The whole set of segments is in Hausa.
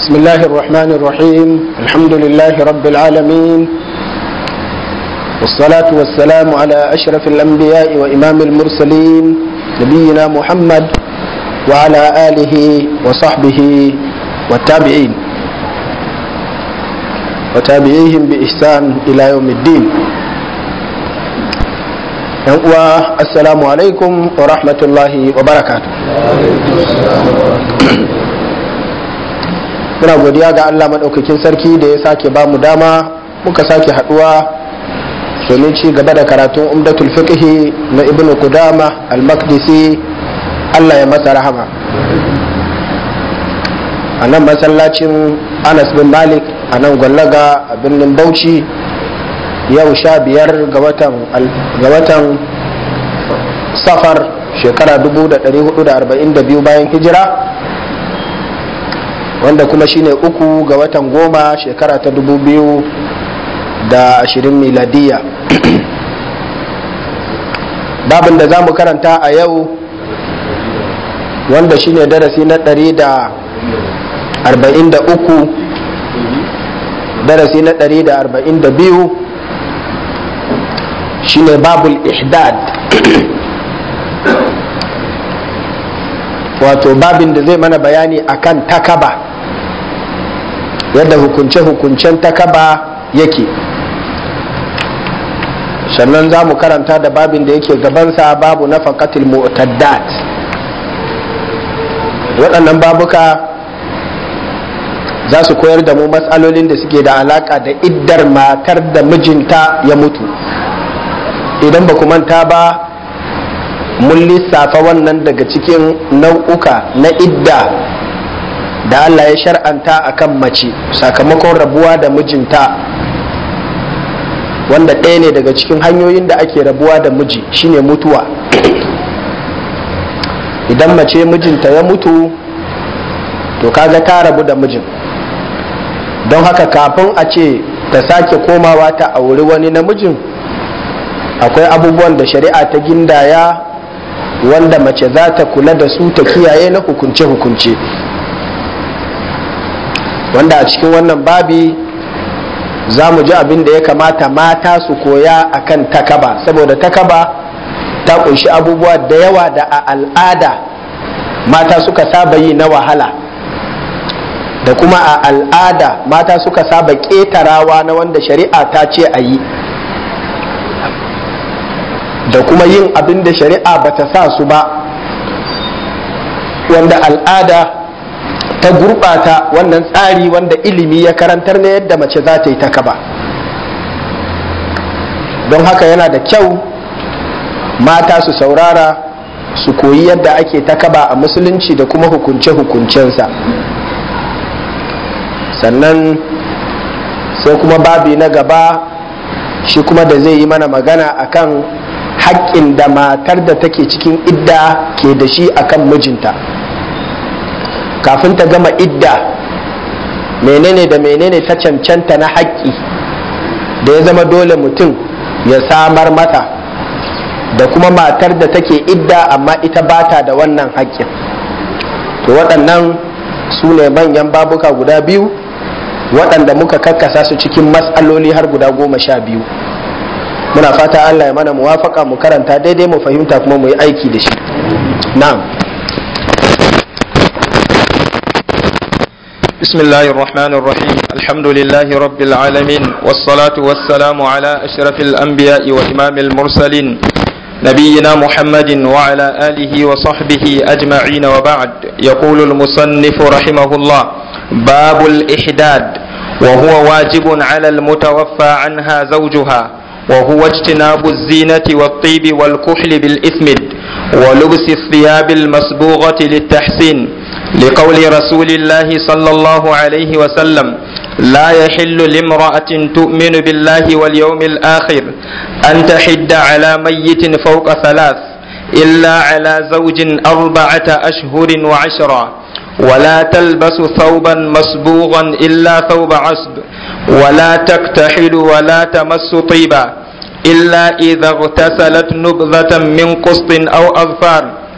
بسم الله الرحمن الرحيم الحمد لله رب العالمين والصلاة والسلام على أشرف الأنبياء وإمام المرسلين نبينا محمد وعلى آله وصحبه والتابعين وتابعيهم بإحسان إلى يوم الدين السلام عليكم ورحمة الله وبركاته muna godiya ga Allah maɗaukakin sarki da ya sake ba mu dama muka sake haɗuwa domin ci gaba da karatun umdatul fiqhi na ibn Qudama al-Maqdisi Allah ya masa rahama a nan masallacin Anas bin Malik a nan gwallaga a birnin Bauchi yau sha biyar ga watan safar shekara 1442 bayan hijira wanda kuma shine uku ga watan goma shekara ta dubu biyu da ashirin miladiya babin da za mu karanta a yau wanda shine darasi na ɗari da arba'in da uku darasi na ɗari da arba'in da biyu shine babul ihdad wato babin da zai mana bayani akan takaba yadda hukunce-hukuncen takaba yake sannan za mu karanta da babin da yake gabansa babu na faƙatil mu'taddat waɗannan babuka za su koyar da mu matsalolin da suke da alaƙa da iddar matar da mijinta ya mutu idan ba ku manta ba mun lissafa wannan daga cikin nau'uka na idda da Allah ya shar'anta a kan mace sakamakon rabuwa da mijinta wanda ɗaya ne daga cikin hanyoyin da ake rabuwa da miji shine mutuwa idan mace mijinta ya mutu to kaga ta rabu da mijin don haka kafin a ce ta sake komawa ta auri wani namijin akwai abubuwan da shari'a ta gindaya wanda mace za ta kula da su ta kiyaye na hukunce-hukunce wanda a cikin wannan babi za mu ji abin da ya kamata mata su koya akan takaba saboda takaba ta kunshi abubuwa da yawa da a al'ada mata suka saba yi na wahala da kuma a al'ada mata suka saba ƙetarawa na wanda shari'a ta ce a yi da kuma yin abin da shari'a ba ta sa su ba wanda al'ada ta gurɓata wannan tsari wanda ilimi ya karantar na yadda mace za ta yi ta kaba don haka yana da kyau mata su saurara su koyi yadda ake ta kaba a musulunci da kuma hukunce-hukuncensa sannan sai kuma babi na gaba shi kuma da zai yi mana magana akan haƙƙin da matar da take cikin idda ke da shi akan mijinta kafin ta gama idda menene da menene ta cancanta na haƙƙi da ya zama dole mutum ya samar mata da kuma matar da take idda amma ita bata da wannan haƙƙin to waɗannan su ne manyan babuka guda biyu waɗanda muka kakkasa su cikin matsaloli har guda goma sha biyu muna fata Allah ya mana muwafaka mu karanta daidai mu fahimta kuma mu yi aiki da shi na'am بسم الله الرحمن الرحيم الحمد لله رب العالمين والصلاة والسلام على أشرف الأنبياء وإمام المرسلين نبينا محمد وعلى آله وصحبه أجمعين وبعد يقول المصنف رحمه الله باب الإحداد وهو واجب على المتوفى عنها زوجها وهو اجتناب الزينة والطيب والكحل بالإثمد ولبس الثياب المصبوغة للتحسين لقول رسول الله صلى الله عليه وسلم لا يحل لامرأة تؤمن بالله واليوم الآخر أن تحد على ميت فوق ثلاث إلا على زوج أربعة أشهر وعشرا ولا تلبس ثوبا مصبوغا إلا ثوب عصب ولا تكتحل ولا تمس طيبا إلا إذا اغتسلت نبذة من قسط أو أظفار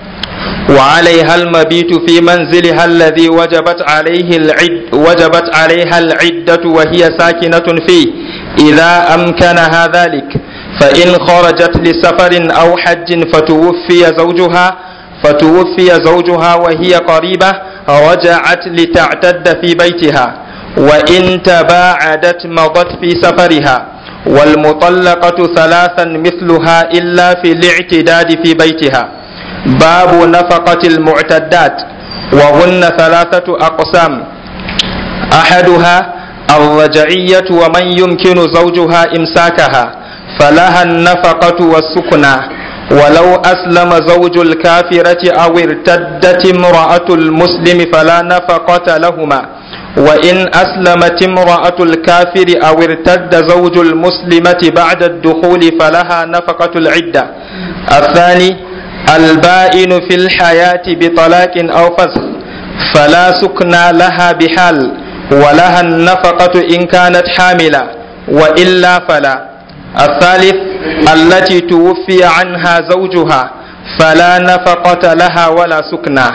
وعليها المبيت في منزلها الذي وجبت عليه العد وجبت عليها العدة وهي ساكنة فيه إذا أمكنها ذلك فإن خرجت لسفر أو حج فتوفي زوجها فتوفي زوجها وهي قريبة رجعت لتعتد في بيتها وإن تباعدت مضت في سفرها والمطلقة ثلاثا مثلها إلا في الاعتداد في بيتها باب نفقة المعتدات وهن ثلاثة أقسام أحدها الرجعية ومن يمكن زوجها إمساكها فلها النفقة والسكنى ولو أسلم زوج الكافرة أو ارتدت امرأة المسلم فلا نفقة لهما وإن أسلمت امرأة الكافر أو ارتد زوج المسلمة بعد الدخول فلها نفقة العدة الثاني البائن في الحياة بطلاق أو فسخ فلا سكنى لها بحال ولها النفقة إن كانت حاملة وإلا فلا الثالث التي توفي عنها زوجها فلا نفقة لها ولا سكنى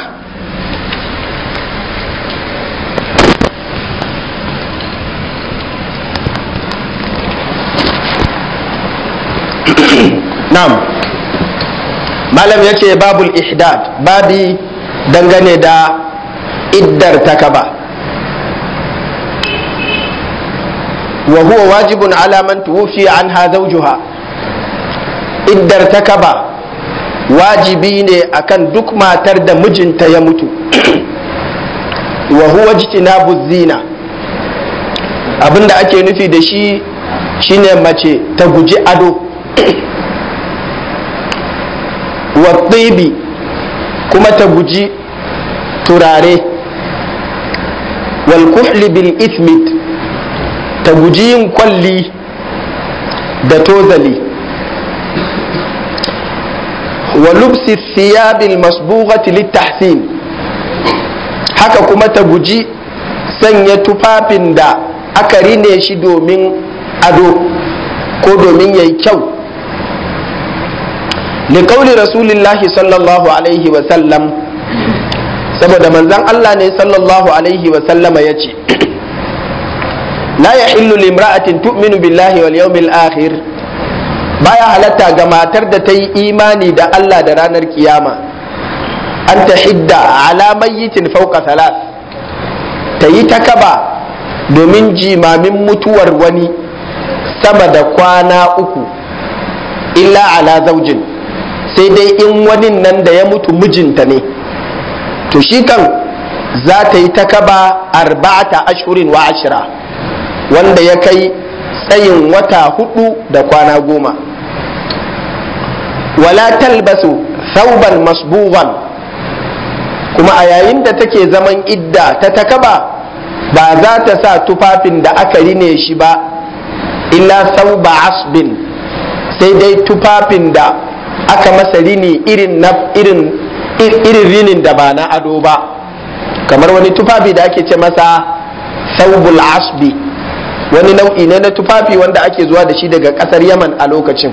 na'am malam ya ce babul ihdad babi dangane da iddar takaba wa huwa wajibun ala man tuwfi anha zawjuha iddar takaba wajibi ne akan duk matar da mijinta ya mutu wa huwa jitinabu zina abinda ake nufi da shi shine mace ta guji ado wa tsibi kuma ta guji turare wal kuhli bil ismit ta guji yin kwalli da tozali wa lubsi thiyabil masbughati littahsin haka kuma ta guji sanya tufafin da aka rine shi domin ado ko domin yayi kyau liƙauli rasulillahi sallallahu alaihi wasallam saboda manzan Allah ne sallallahu alaihi wasallama ya ce la ya hillu limra'atin tu'minu billahi wal yawmil akhir baya halatta ga matar da ta yi imani da Allah da ranar kiyama an ta hidda ala mayyitin fauka salat ta yi takaba domin jimamin mutuwar wani sama da kwana uku illa ala zaujin sai dai in wani nan da ya mutu mijinta ne to shi kan za ta yi takaba arba'ata ashurin wa ashira wanda ya kai tsayin wata hudu da kwana goma wala talbasu thauban masbughan kuma a yayin da take zaman idda ta takaba ba za ta sa tufafin da aka rine shi ba illa sauba asbin sai dai tufafin da aka masa rini irin na irin irin rinin da ba na ado ba kamar wani tufafi da ake ce masa saubul asbi wani nau'i ne na tufafi wanda ake zuwa da shi daga kasar yaman a lokacin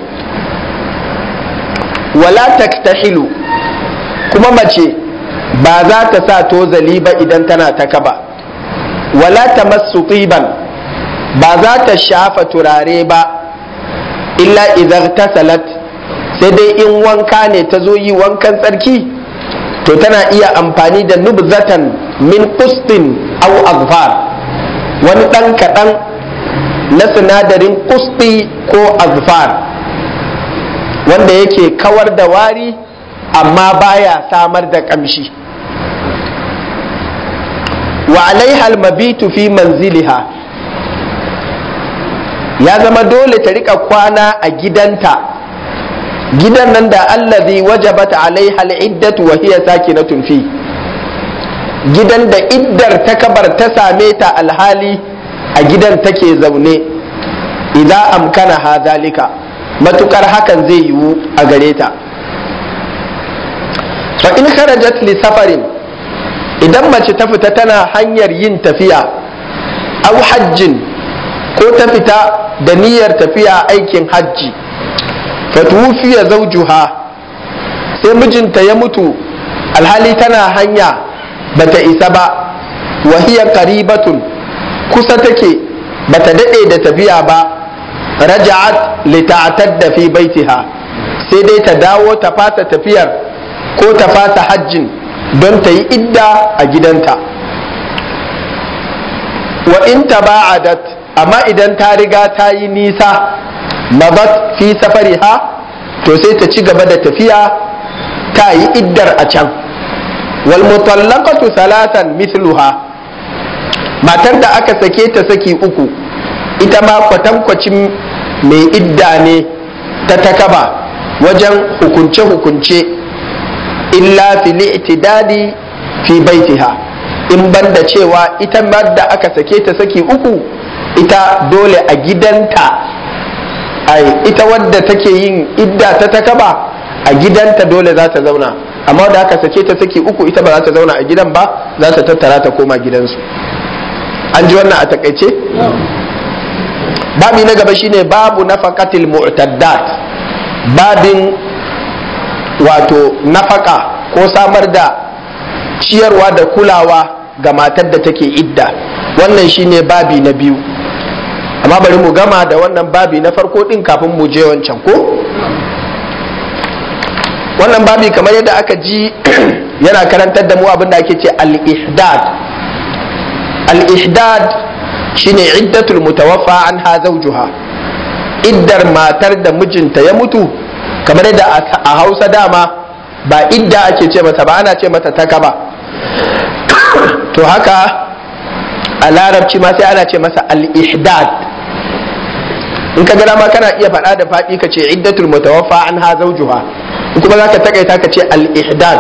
wala taktahilu kuma mace ba za ta sa tozali ba idan tana ta kaba wala tamassu tiban ba za ta shafa turare ba illa idan tasalat sai dai in wanka ne ta zo yi wankan tsarki to tana iya amfani da nubzatan min kustin au azfar wani ɗan kaɗan na sinadarin kusti ko azfar wanda yake kawar da wari amma baya samar da ƙamshi wa alaiha almabitu fi manziliha ya zama dole ta rika kwana a gidanta gidan nan da allazi wajabat alaiha al'iddatu wa hiya sakinatun fi gidan da iddar ta kabar ta same ta alhali a gidan take zaune idan amkana ha zalika matukar hakan zai yiwu a gare ta fa in kharajat li safarin idan mace ta fita tana hanyar yin tafiya au hajjin ko ta fita da niyyar tafiya aikin hajji fatufiya zaujuha sai mijinta ya mutu alhali tana hanya bata isa ba wahiya qaribatun kusa take bata dade da tafiya ba raja'at lita'tadda fi baitiha sai dai ta dawo ta fasa tafiyar ko ta fasa hajjin don ta yi idda a gidanta wa in taba'adat amma idan ta riga ta yi nisa mabat fi safariha to sai ta ci gaba da tafiya ta yi iddar a can wal mutallaqatu salatan mithluha matar da aka sake ta saki uku ita ma kwatankwacin mai idda ne ta takaba wajen hukunce-hukunce illa fil i'tidadi fi baitiha in banda cewa ita da aka sake ta saki uku ita dole a gidanta ai ita wadda take yin idda ta takaba a gidanta dole za ta zauna amma da aka sake ta saki uku ita ba za ta zauna a gidan ba za ta tattara ta koma gidansu an ji wannan a takaice babi na gaba shine babu nafaqatil mu'taddat babin wato nafaka ko samar da ciyarwa da kulawa ga matar da take idda wannan shine babi na biyu amma bari mu gama da wannan babi na farko din kafin mu je wancan ko wannan babi kamar yadda aka ji yana karantar da mu abin da ake ce al-ihdad al-ihdad shine iddatul mutawaffa anha zawjuha iddar matar da mijinta ya mutu kamar yadda a Hausa dama ba idda ake ce mata ba ana ce mata takaba to haka a larabci ma sai ana ce masa al-ihdad in ka gana ma kana iya faɗa da faɗi ka ce iddatul mutawaffa an ha zawjuha in kuma zaka takaita ka ce al-ihdad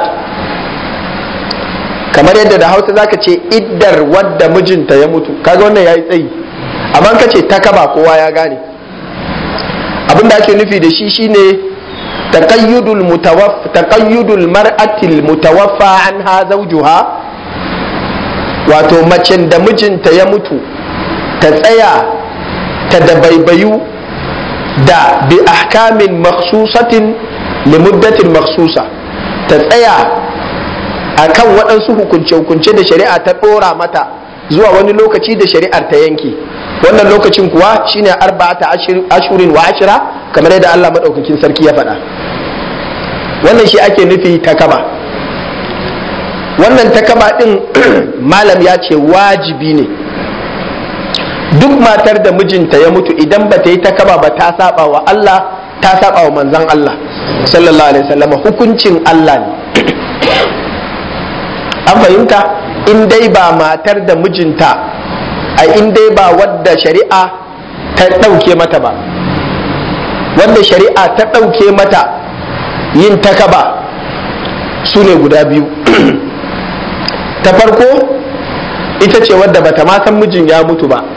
kamar yadda da Hausa zaka ce iddar wadda mijinta ya mutu kaga wannan yayi tsayi amma ka ce takaba kowa ya gane abin da ake nufi da shi shine taqayyudul mutawaffa taqayyudul mar'atil mutawaffa anha zawjuha wato macen da mijinta ya mutu ta tsaya ta dabaibayu da bi ahkamin maksusatin limuddatin maksusa ta tsaya a kan waɗansu hukunce-hukunce da shari'a ta ɗora mata zuwa wani lokaci da shari'ar ta yanke wannan lokacin kuwa shine arba'ata ashurin wa ashira kamar yadda Allah maɗaukakin sarki ya faɗa wannan shi ake nufi ta kaba wannan takaba din malam ya ce wajibi ne duk matar da mijinta ya mutu idan ba ta yi takaba ba ta saba wa Allah ta saba wa manzan Allah sallallahu alaihi wasallam hukuncin Allah ne an fahimta in dai ba matar da mijinta a in dai ba wadda shari'a ta ɗauke mata ba wadda shari'a ta ɗauke mata yin takaba su ne guda biyu ta farko ita ce wadda bata ma san mijin ya mutu ba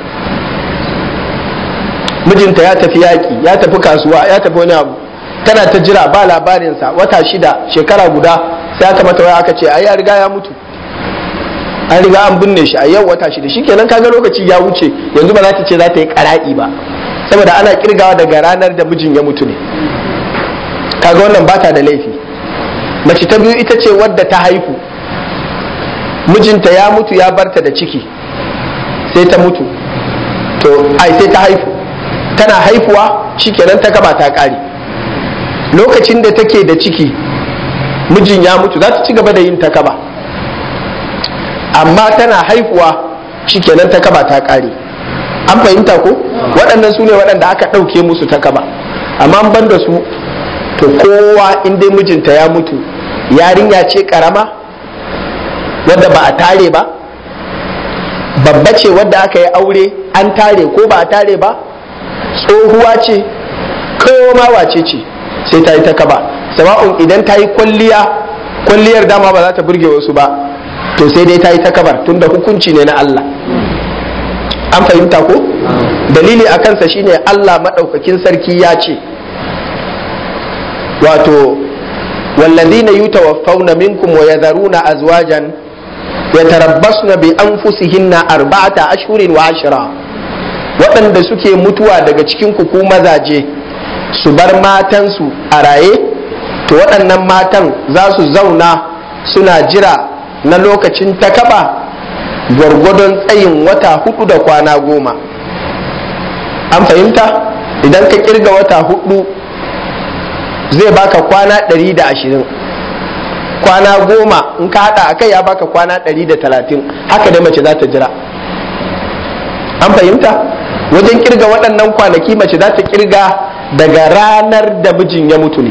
mijinta ya tafi yaƙi ya tafi kasuwa ya tafi wani abu tana ta jira ba labarinsa wata shida shekara guda sai aka mata waya aka ce ai ya riga ya mutu an riga an binne shi a yau wata shida shikenan kaga lokaci ya wuce yanzu ba za ta ce za ta yi ƙara'i ba saboda ana kirgawa daga ranar da mijin ya mutu ne kaga wannan bata da laifi mace ta biyu ita ce wadda ta haihu mijinta ya mutu ya barta da ciki sai ta mutu to ai sai ta haifu tana haifuwa shikenan ta gaba ta kare lokacin da take da ciki mijin ya mutu za ta ci gaba da yin ta kaba amma tana haifuwa shikenan ta kaba ta kare an fahimta ko waɗannan su ne waɗanda aka ɗauke musu ta kaba amma ban da su to kowa in dai mijinta ya mutu yarinya ce karama wadda ba a tare ba babba ce wadda aka yi aure an tare ko ba a tare ba tsohuwa ce kowa ma wace ce sai ta yi ta kaba sama'un idan ta yi kwalliya kwalliyar dama ba za ta burge wasu ba to sai dai ta yi ta kabar tunda hukunci ne na Allah an fahimta ko dalili a kansa shine Allah maɗaukakin sarki ya ce wato والذين يتوفون منكم ويذرون أزواجا يتربصن بأنفسهن أربعة أشهر وعشرة waɗanda suke mutuwa daga cikin ku mazaje su bar matansu a raye to waɗannan matan za su zauna suna jira na lokacin takaba gwargwadon tsayin wata hudu da kwana goma an fahimta idan ka kirga wata hudu zai baka kwana ɗari da ashirin kwana goma in ka hada a kai ya baka kwana ɗari da talatin haka dai mace za ta jira an fahimta wajen kirga waɗannan kwanaki mace za ta kirga daga ranar da mijin ya mutu ne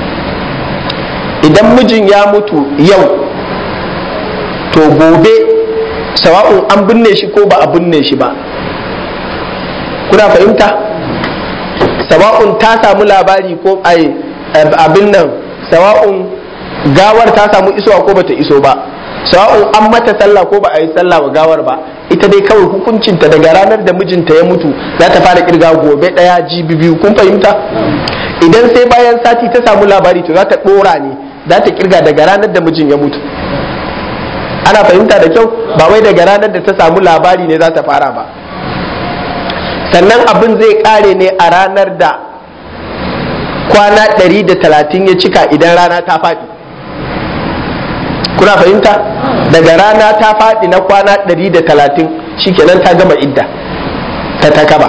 idan mijin ya mutu yau to gobe sawa'un an binne shi ko ba a binne shi ba kuna fahimta sawa'un ta samu labari ko abin nan sawa'un gawar ta samu isowa ko bata iso ba sawa'un an mata sallah ko ba a yi sallah wa gawar ba ita dai kawai hukuncinta daga ranar da mijinta ya mutu za ta fara kirga gobe daya jibi biyu kun fahimta idan sai bayan sati ta samu labari to za ta dora ne za ta kirga daga ranar da mijin ya mutu ana fahimta da kyau ba wai daga ranar da ta samu labari ne za ta fara ba sannan abin zai kare ne a ranar da kwana 130 ya cika idan rana ta faɗi kuna fahimta daga rana ta faɗi na kwana 130 shikenan ta gama idda ta takaba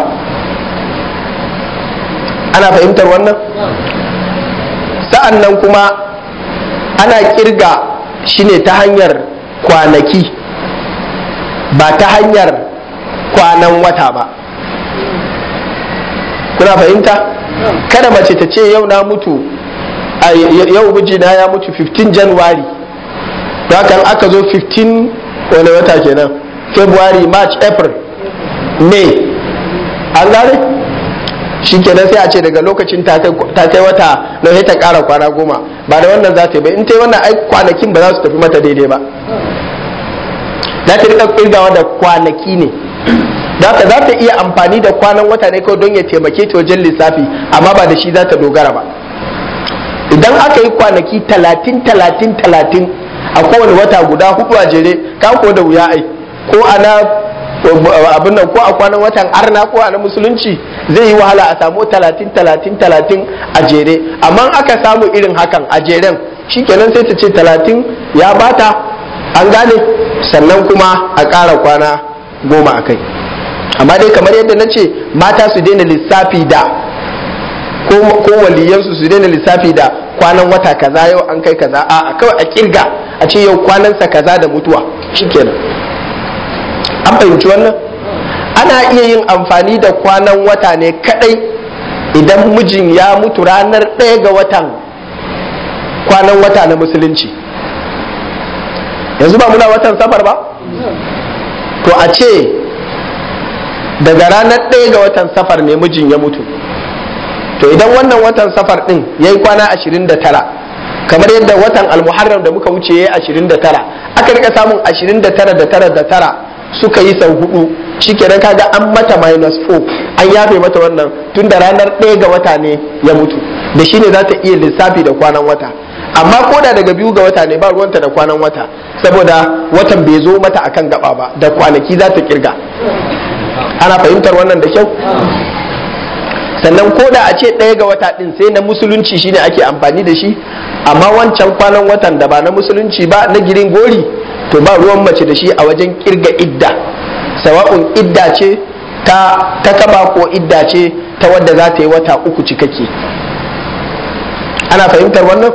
ana fahimtar wannan sa'an nan kuma ana kirga shi ne ta hanyar kwanaki ba ta hanyar kwanan wata ba kuna fahimta kada mace ta ce yau na mutu yau mijina ya mutu 15 january da kan aka zo 15 wani wata kenan february march april may an gane shi kenan sai a ce daga lokacin ta kai wata na ta kara kwana goma ba da wannan za ta yi ba in ta yi wannan ai kwanakin ba za su tafi mata daidai ba za ta rika kirgawa da kwanaki ne za ta za ta iya amfani da kwanan wata ne kawai don ya taimake ta wajen lissafi amma ba da shi za ta dogara ba idan aka yi kwanaki talatin talatin talatin a kowane wata guda hudu a jere ka ko da wuya ai ko ana abin nan ko a kwanan watan arna ko a na musulunci zai yi wahala a samu talatin talatin talatin a jere amma aka samu irin hakan a jeren shikenan sai ta ce talatin ya bata an gane sannan kuma a ƙara kwana goma a kai amma dai kamar yadda na ce mata su daina lissafi da ko waliyansu su daina lissafi da kwanan wata kaza yau an kai kaza a kawai a kirga a ce yau kwanansa kaza da mutuwa shikenan an fahimci wannan ana iya yin amfani da kwanan wata ne kadai idan mijin ya mutu ranar ɗaya ga watan kwanan wata na musulunci yanzu ba muna watan safar ba to a ce daga ranar ɗaya ga watan safar ne mijin ya mutu to idan wannan watan safar ɗin ya yi kwana 29 kamar yadda watan almuharram da muka wuce ya yi 29 aka rika samun 29 da tara da tara suka yi sau hudu shikenan kaga an mata minus 4 an yafe mata wannan tun da ranar ɗaya ga wata ne ya mutu da shi ne za ta iya lissafi da kwanan wata amma ko da daga biyu ga wata ne ba ruwanta da kwanan wata saboda watan bai zo mata akan gaba ba da kwanaki za ta kirga ana fahimtar wannan da kyau sannan ko da a ce ɗaya ga wata ɗin sai na musulunci shine ake amfani da shi amma wancan kwanan watan da ba na musulunci ba na girin gori to ba ruwan mace da shi a wajen kirga idda sawa'un idda ce ta takaba ko idda ce ta wadda za ta yi wata uku cikakke ana fahimtar wannan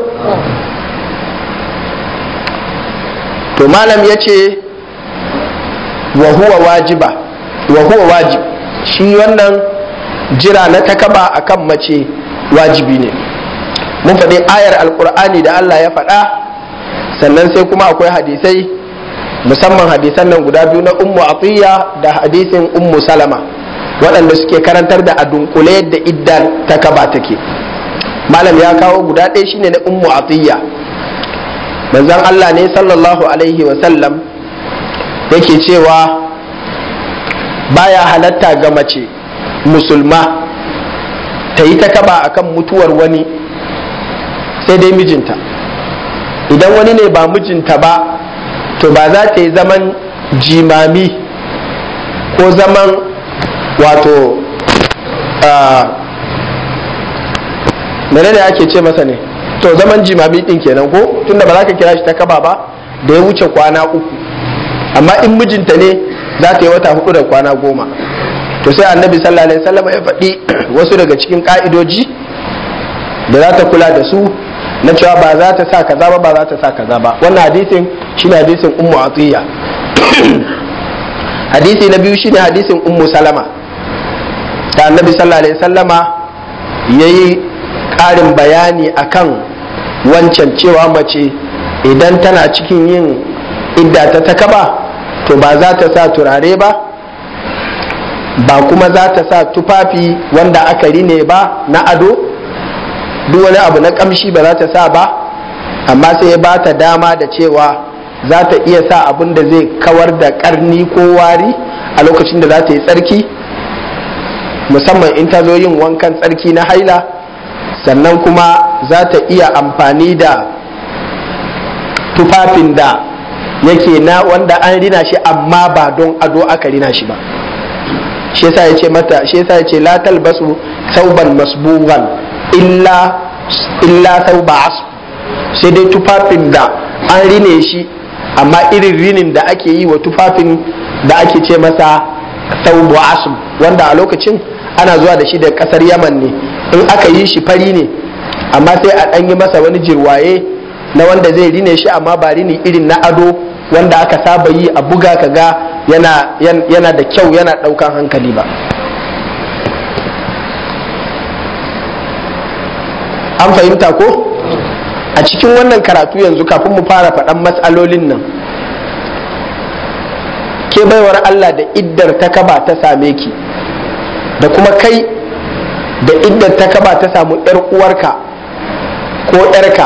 to malam ya ce wa huwa wajiba wa huwa wajib shi wannan jira na takaba akan mace wajibi ne mun faɗi ayar alkur'ani da Allah ya faɗa sannan sai kuma akwai hadisai musamman hadisan nan guda biyu na ummu atiya da hadisin ummu salama waɗanda suke karantar da a dunkule yadda idda takaba take malam ya kawo guda ɗaya shine na ummu atiya manzon Allah ne sallallahu alaihi wa sallam yake cewa baya halatta ga mace musulma ta yi takaba akan mutuwar wani sai dai mijinta idan wani ne ba mijinta ba to ba za ta yi zaman jimami ko zaman wato menene ake ce masa ne to zaman jimami din kenan ko tunda ba za ka kira shi ta kaba ba da ya wuce kwana uku amma in mijinta ne za ta yi wata hudu da kwana goma to sai annabi sallallahu alaihi wasallam ya faɗi wasu daga cikin ka'idoji da za ta kula da su na cewa ba za ta sa kaza ba ba za ta sa kaza ba wannan hadisin shine hadisin ummu atiya hadisi na biyu shine hadisin ummu salama da annabi sallallahu alaihi wasallama yayi ƙarin bayani akan wancan cewa mace idan tana cikin yin idda ta takaba to ba za ta sa turare ba ba kuma za ta sa tufafi wanda aka rine ba na ado duk wani abu na kamshi ba za ta sa ba amma sai ya ba ta dama da cewa za ta iya sa abin da zai kawar da karni ko wari a lokacin da za ta yi tsarki musamman in ta zo yin wankan tsarki na haila sannan kuma za ta iya amfani da tufafin da yake na wanda an rina shi amma ba don ado aka rina shi ba shi yasa ya ce mata shi yasa ya ce la talbasu sauban masbugan illa illa sauba asu sai dai tufafin da an rine shi amma irin rinin da ake yi wa tufafin da ake ce masa saubu asu wanda a lokacin ana zuwa da shi da kasar yaman ne in aka yi shi fari ne amma sai a ɗan yi masa wani jirwaye na wanda zai rine shi amma ba rini irin na ado wanda aka saba yi a buga ka ga yana, yana da kyau yana ɗaukan hankali ba an fahimta ko a cikin wannan karatu yanzu kafin mu fara faɗan matsalolin nan ke baiwar Allah da iddar ta kaba ta same ki da kuma kai da iddar ta kaba ta samu 'yar uwarka ko 'yarka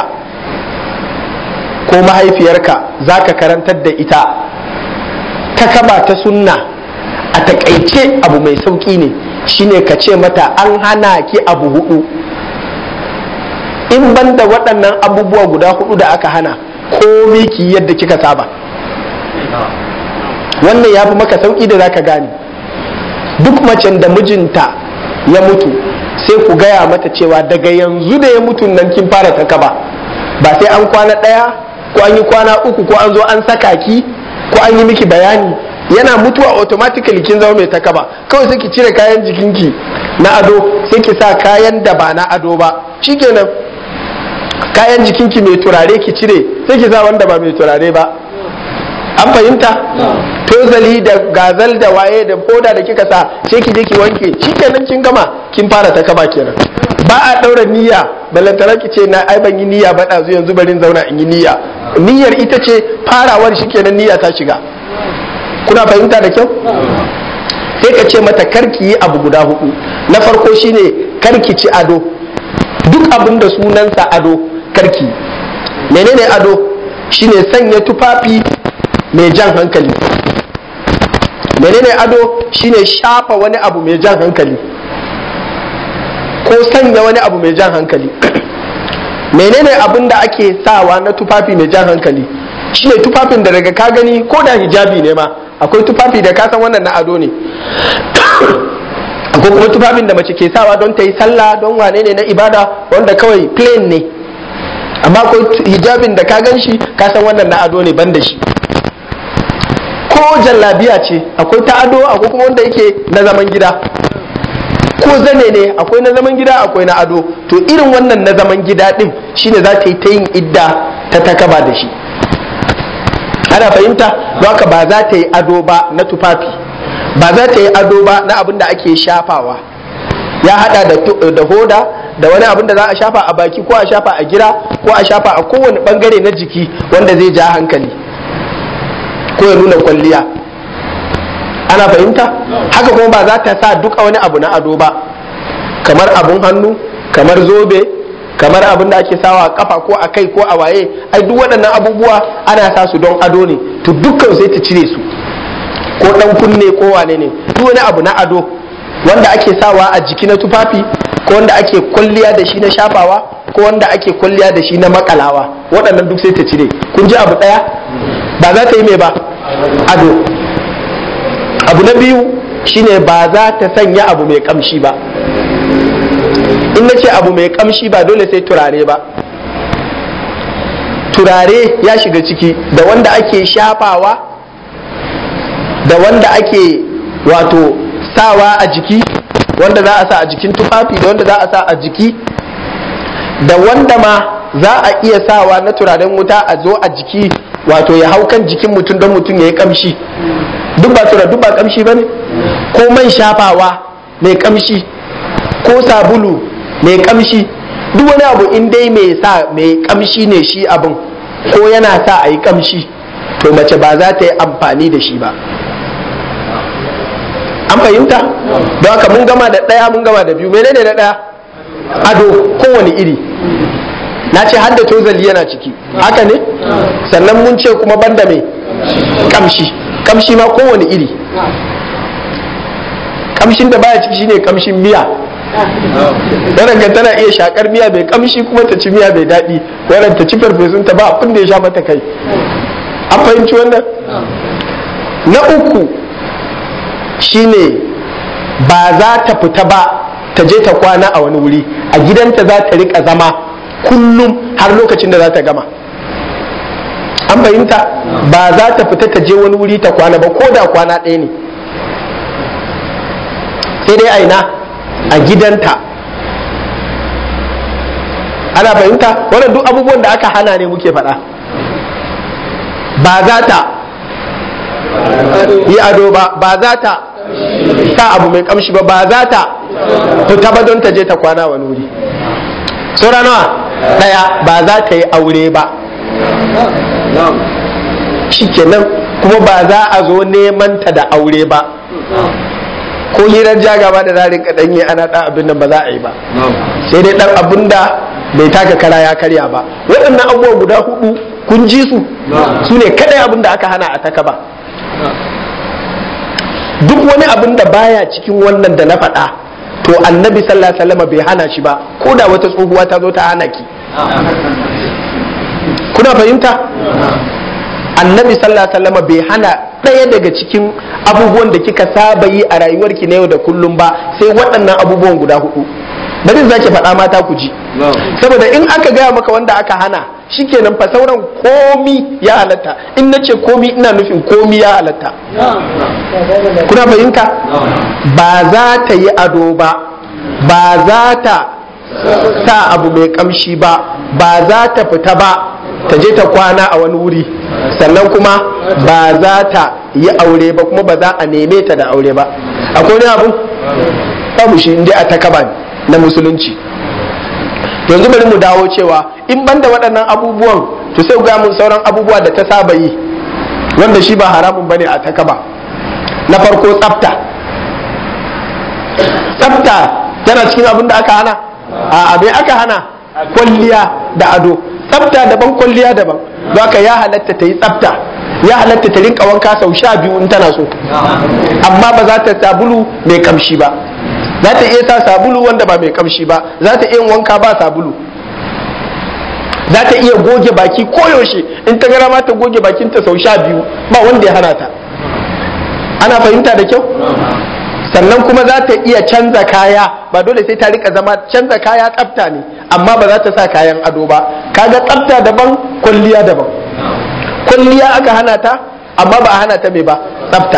ko mahaifiyarka za ka karantar da ita ta kaba ta sunna a takaice abu mai sauƙi ne shine ka ce mata an hana ki abu hudu in ban da waɗannan abubuwa guda hudu da aka hana komi ki yadda kika saba wannan ya fi maka sauƙi da za ka gane duk macen da mijinta ya mutu sai ku gaya mata cewa daga yanzu da ya mutu nan kin fara ta kaba ba sai an kwana ɗaya ko an yi kwana uku ko an zo an saka ki ko an yi miki bayani yana mutuwa automatically kin zama mai takaba kawai sai ki cire kayan jikinki na ado sai ki sa kayan da ba na ado ba shikenan kayan jikinki mai turare ki cire sai ki sa wanda ba mai turare ba an fahimta tozali da gazal da waye da koda da kika sa sai ki je ki wanke shikenan kin gama kin fara takaba kenan ba a daura niyya balantana ki ce na ai ban yi niyya ba ɗazu yanzu barin zauna in yi niyya niyyar ita ce farawar shikenan niyya ta shiga kuna fahimta da kyau sai ka ce mata karki yi abu guda hudu na farko shine karki ci ado duk abin da sunansa ado karki menene ado shine sanya tufafi mai jan hankali menene ado shine shafa wani abu mai jan hankali ko sanya wani abu mai jan hankali menene abin da ake sawa na tufafi mai jan hankali shine tufafin da daga ka gani ko da hijabi ne ma akwai tufafi da kasan wannan na ado ne akwai kuma tufafin da mace ke sawa don ta yi sallah don wane ne na ibada wanda kawai plain ne amma akwai hijabin da ka gan shi kasan wannan na ado ne ban da shi ko jallabiya ce akwai ta ado akwai kuma wanda yake na zaman gida ko zane ne akwai na zaman gida akwai na ado to irin wannan na zaman gida din shine za ta yi ta yin idda ta takaba da shi ana fahimta don haka ba za ta yi ado ba na tufafi ba za ta yi ado ba na abin da ake shafawa ya hada da hoda da wani abin da za a shafa a baki ko a shafa a gira ko a shafa a kowane bangare na jiki wanda zai ja hankali ko ya nuna kwalliya ana fahimta haka kuma ba za ta sa duka wani abu na ado ba kamar abun hannu kamar zobe kamar abin da ake sawa a kafa ko a kai ko a waye ai duk waɗannan abubuwa ana sa su don ado ne to dukkan sai ta cire su ko dan kunne ko wane ne duk wani abu na ado wanda ake sawa a jiki na tufafi ko wanda ake kwalliya da shi na shafawa ko wanda ake kwalliya da shi na makalawa waɗannan duk sai ta cire kun ji abu ɗaya ba za ta yi mai ba ado abu na biyu shine ba za ta sanya abu mai kamshi ba in na ce abu mai kamshi ba dole sai turare ba turare ya shiga ciki da wanda ake shafawa da wanda ake wato sawa a jiki wanda za a sa a jikin tufafi da wanda za a sa a jiki da wanda ma za a iya sawa na turaren wuta a zo a jiki wato ya hau kan jikin mutum don mutum ya yi kamshi duk ba tura duk ba kamshi ba ne ko man shafawa mai kamshi ko sabulu mai kamshi duk wani abu in dai mai sa mai kamshi ne shi abin ko yana sa a yi kamshi to mace ba za ta yi amfani da shi ba an fahimta don haka mun gama da ɗaya mun gama da biyu menene na ɗaya ado kowane iri na ce hadda tozali yana ciki haka ne sannan mun ce kuma banda mai kamshi kamshi ma kowane iri kamshin da baya ciki shine kamshin miya wannan tana iya shakar miya mai kamshi kuma ta ci miya mai daɗi wannan ta ci farfesun ta ba abin da ya sha mata kai an fahimci wannan na uku shine ba za ta fita ba ta je ta kwana a wani wuri a gidanta za ta rika zama kullum har lokacin da za ta gama an fahimta ba za ta fita ta je wani wuri ta kwana ba ko da kwana ɗaya ne sai dai aina a gidanta ana fahimta wannan duk abubuwan da aka hana ne muke faɗa ba za ta yi ado ba ba za ta sa abu mai kamshi ba ba za ta fita ba don ta je ta kwana wani wuri saura nawa daya ba za ta yi aure ba shikenan kuma ba za a zo neman ta da aure ba ko hirar jagaba da zarin kaɗan yi ana ɗan abin nan ba za a yi ba sai dai ɗan abin da bai taka kara ya karya ba waɗannan abubuwa guda hudu kun ji su su ne kaɗai abin da aka hana a taka ba duk wani abin da baya cikin wannan da na faɗa to annabi sallallahu alaihi wasallam bai hana shi ba ko da wata tsohuwa ta zo ta hana ki kuna fahimta annabi sallallahu alaihi wasallam bai hana ɗaya daga cikin abubuwan da kika saba yi a rayuwarki na yau da kullum ba sai waɗannan abubuwan guda hudu bari zaki faɗa mata ku ji saboda in aka gaya maka wanda aka hana shikenan fa sauran komi ya halatta in na ce komi ina nufin komi ya halatta kuna fahimta ba za ta yi ado ba ba za ta sa abu mai kamshi ba ba za ta fita ba ta je ta kwana a wani wuri sannan kuma ba za ta yi aure ba kuma ba za a neme ta da aure ba akwai wani abu babu shi inda a takaba na musulunci yanzu bari mu dawo cewa in banda waɗannan abubuwan to sai ga mun sauran abubuwa da ta saba yi wanda shi ba haramun bane a takaba na farko tsafta tsafta yana cikin abin da aka hana a abin aka hana kwalliya da ado tsafta daban kwalliya daban ka ya halatta ta yi tsafta ya halatta ta rinka wanka sau sha biyu in tana so amma ba za ta sabulu mai kamshi ba za ta iya sa sabulu wanda ba mai kamshi ba za ta iya wanka ba sabulu za ta iya goge baki koyaushe in ta gara ma ta goge bakinta sau sha biyu ba wanda ya hana ta ana fahimta da kyau sannan kuma za ta iya canza kaya ba dole sai ta rika zama canza kaya tsafta ne amma ba za ta sa kayan ado ba kaga tsafta daban kwalliya daban kwalliya aka hana ta amma ba a hana ta mai ba tsafta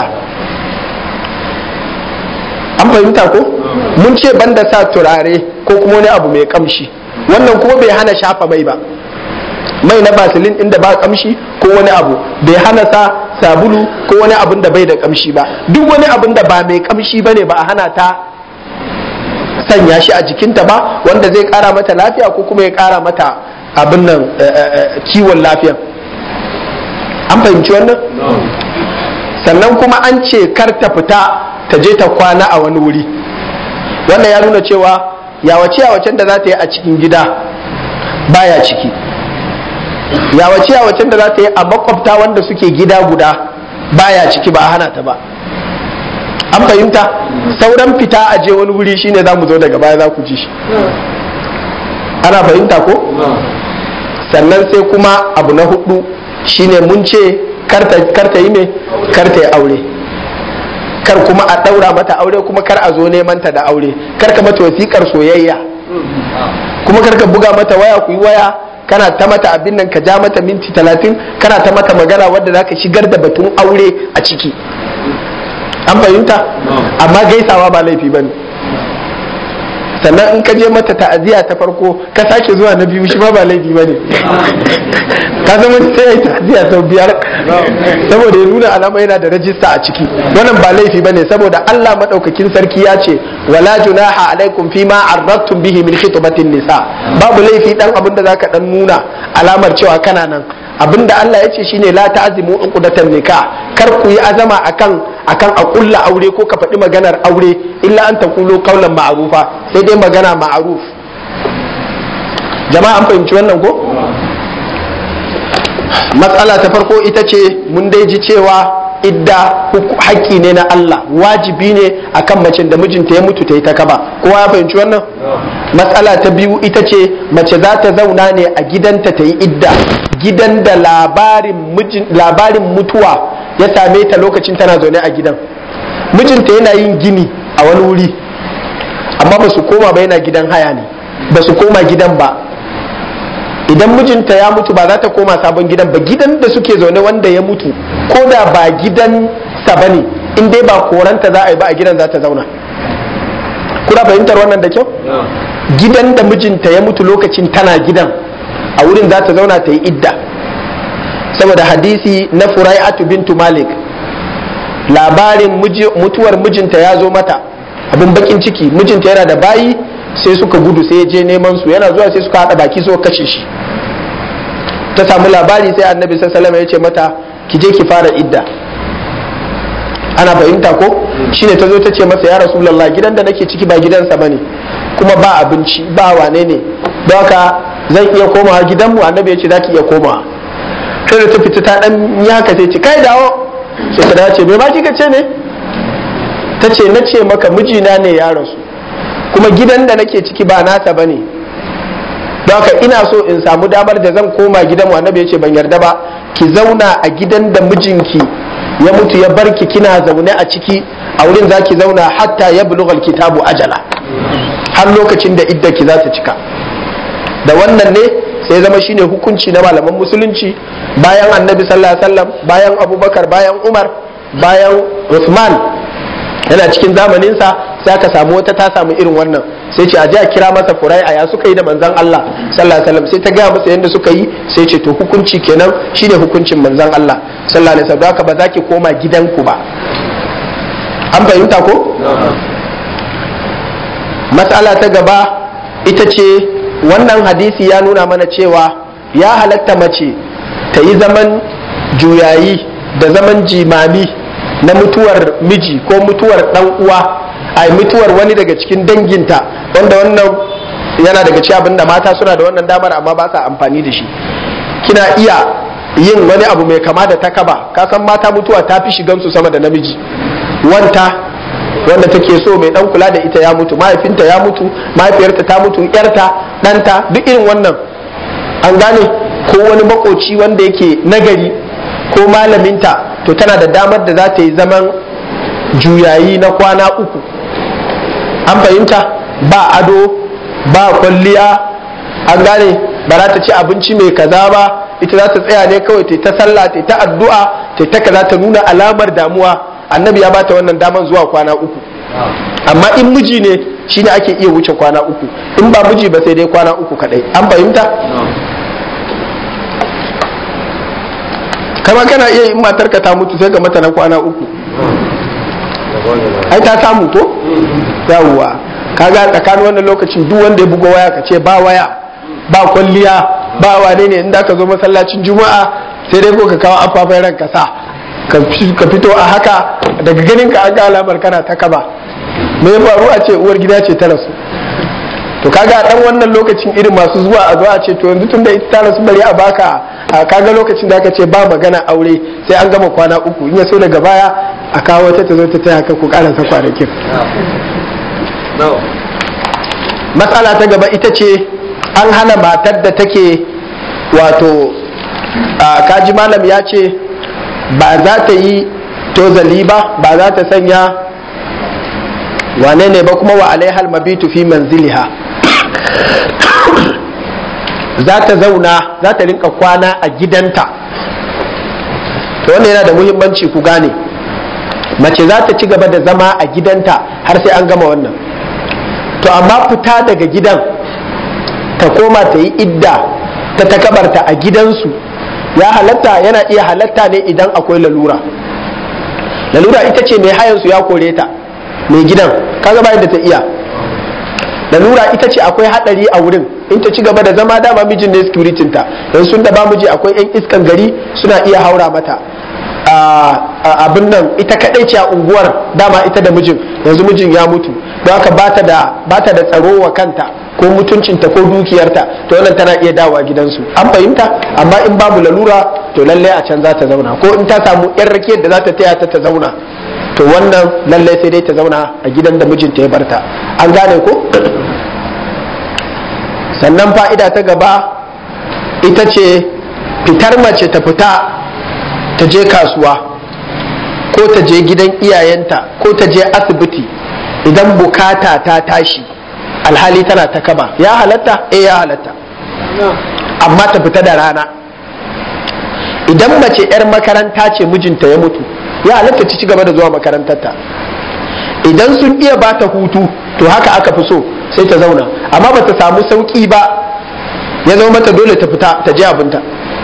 an fahimta ko mun ce banda sa turare ko kuma wani abu mai kamshi wannan kuma bai hana shafa mai ba mai na basilin inda ba kamshi ko wani abu bai hana sa sabulu ko wani abun da bai da kamshi ba duk wani abun da ba mai kamshi bane ba a hana ta sanya shi a jikinta ba wanda zai kara mata lafiya ko kuma ya kara mata abin nan kiwon lafiya an fahimci wannan sannan kuma an ce kar ta fita ta je ta kwana a wani wuri wannan ya nuna cewa yawace yawacen da za ta yi a cikin gida baya ciki yawace yawacen da za ta yi a makwabta wanda suke gida guda baya ciki ba a hana ta ba an fahimta sauran fita a je wani wuri shine za mu zo daga baya za ku ji shi ana fahimta ko sannan sai kuma abu na hudu shine mun ce karta yi me karta yi aure kar kuma a ɗaura mata aure kuma kar a zo neman ta da aure kar ka mata wasiƙar soyayya kuma kar ka buga mata waya ku yi waya kana ta mata abin nan ka ja mata minti talatin kana ta mata magana wadda za ka shigar da batun aure a ciki an fahimta amma gaisawa ba laifi ba ne sannan in ka je mata ta'aziyya ta farko ka sake zuwa na biyu shi ma ba laifi ba ne ka zama sai ya ta'aziyya sau biyar saboda ya nuna alama yana da rajista a ciki wannan ba laifi ba ne saboda Allah madaukakin sarki ya ce wala junaha alaikum fi ma arradtum bihi min khitbatin nisa babu laifi dan abin da zaka dan nuna alamar cewa kana nan abinda Allah ya ce shine la ta'zimu uqdatan nikah kar ku yi azama akan akan a kulla aure ko ka faɗi maganar aure illa an taqulu qawlan ma'rufa sai dai magana ma'ruf jama'a an fahimci wannan ko matsala ta farko ita ce mun dai ji cewa idda haƙƙi ne na Allah wajibi ne akan macen da mijinta ya mutu ta yi ta kaba kowa ya fahimci wannan matsala ta biyu ita ce mace za ta zauna ne a gidanta ta yi idda gidan da labarin mutuwa ya same ta lokacin tana zaune a gidan mijinta yana yin gini a wani wuri amma ba su koma ba yana gidan haya ne ba su koma gidan ba idan mijinta ya mutu ba za ta koma sabon gidan ba gidan da suke zaune wanda ya mutu ko da ba gidan sa ba ne in dai ba koranta za a yi ba a gidan za ta zauna kuna fahimtar wannan da kyau gidan da mijinta ya mutu lokacin tana gidan a wurin za ta zauna ta yi idda saboda hadisi na furai'atu bintu malik labarin mutuwar mijinta ya zo mata abin bakin ciki mijinta yana da bayi sai suka gudu sai ya je neman su yana zuwa sai suka haɗa baki suka kashe shi ta samu labari sai annabi sallallahu ya ce mata ki je ki fara idda ana fahimta ko shine ta zo ta ce masa ya rasulullah gidan da nake ciki ba gidansa bane kuma ba abinci ba wane ne don haka zan iya komawa gidanmu annabi ya ce za ki iya komawa sai da ta fita ta dan yi haka sai ce kai dawo sai ta dace me ba kika ce ne ta ce na ce maka mijina ne ya rasu kuma gidan da nake ciki ba nasa ba ne don haka ina so in samu damar da zan koma gidanmu annabi ya ce ban yarda ba ki zauna a gidan da mijinki ya mutu ya barki kina zaune a ciki a wurin za ki zauna hatta ya bulughal kitabu ajala har lokacin da idda ki za ta cika da wannan ne sai zama shine hukunci na malaman musulunci bayan annabi sallallahu alaihi wasallam bayan abubakar bayan umar bayan usman yana cikin zamaninsa sai aka samu wata ta samu irin wannan sai ce a ji a kira masa furai a ya suka yi da manzan Allah sallallahu alaihi wasallam sai ta gaya masa yadda suka yi sai ce to hukunci kenan shine hukuncin manzan Allah sallallahu alaihi wasallam haka ba za ki koma gidanku ba an fahimta ko matsala ta gaba ita ce wannan hadisi ya nuna mana cewa ya halatta mace ta yi zaman juyayi da zaman jimami na mutuwar miji ko mutuwar dan uwa a mutuwar wani daga cikin danginta wanda wannan yana daga ci abin da mata suna da wannan damar amma ba sa amfani da shi kina iya yin wani abu mai kama da takaba ka san mata mutuwa ta fi shigansu sama da namiji wanta wanda take so mai dan kula da ita ya mutu mahaifinta ya mutu mahaifiyarta ta mutu yarta ɗanta duk irin wannan an gane ko wani makoci wanda yake nagari ko malaminta to tana da damar da za ta yi zaman juyayi na kwana uku an fahimta ba ado ba kwalliya an gane ba za ta ci abinci mai kaza ba ita za ta tsaya ne kawai ta ta sallah ta ta addu'a ta ta kaza ta nuna alamar damuwa annabi ya bata wannan daman zuwa kwana uku amma in miji ne shine ake iya wuce kwana uku in ba miji ba sai dai kwana uku kadai an fahimta kama kana iya in matarka ta mutu sai ga mata na kwana uku ai ta samu ko yawwa kaga tsakanin wannan lokacin duk wanda ya buga waya ka ce ba waya ba kwalliya ba wane ne inda ka zo masallacin juma'a sai dai ko ka kawo afafai ranka sa ka fito a haka daga ganin ka an ga alamar kana ta kaba me ya faru a ce uwar gida ce ta rasu to kaga dan wannan lokacin irin masu zuwa a zuwa ce to yanzu tunda ita ta rasu bari a baka kaga lokacin da aka ce ba magana aure sai an gama kwana uku in ya so daga baya a kawo wata ta zo ta taya ka ku karasa kwanakin matsala ta gaba ita ce an hana matar da take wato kaji malam ya ce ba za ta yi tozali ba ba za ta sanya wane ne ba kuma wa alaihal mabitu fi manziliha za ta zauna za ta rinka kwana a gidanta to wannan yana da muhimmanci ku gane mace za ta ci gaba da zama a gidanta har sai an gama wannan to amma fita daga gidan ta koma ta yi idda ta takabarta a gidansu ya halatta yana iya halatta ne idan akwai lalura lalura ita ce mai hayansu ya kore ta mai gidan kaga bayan da ta iya lalura ita ce akwai hadari a wurin in ta ci gaba da zama dama mijin ne security ta yanzu sun da ba miji akwai yan iskan gari suna iya haura mata abin nan ita kadai ce a unguwar dama ita da mijin yanzu mijin ya mutu don haka bata da bata da tsaro wa kanta ko mutuncinta ko dukiyarta to wannan tana iya dawowa gidansu an fahimta amma in babu lalura to lallai a can za ta zauna ko in ta samu yan rakiyar da za ta taya ta ta zauna to wannan lallai sai dai ta zauna a gidan da mijinta ya barta an gane ko sannan fa'ida ta gaba ita ce fitar mace ta fita ta je kasuwa ko ta je gidan iyayenta ko ta je asibiti idan bukata ta tashi alhali tana ta kaba ya halatta eh ya halatta amma ta fita da rana idan mace 'yar makaranta ce mijinta ya mutu ya halatta ta ci gaba da zuwa makarantarta idan sun iya ba ta hutu to haka aka fi so sai ta zauna amma ba ta samu sauki ba ya zama mata dole ta fita ta je abinta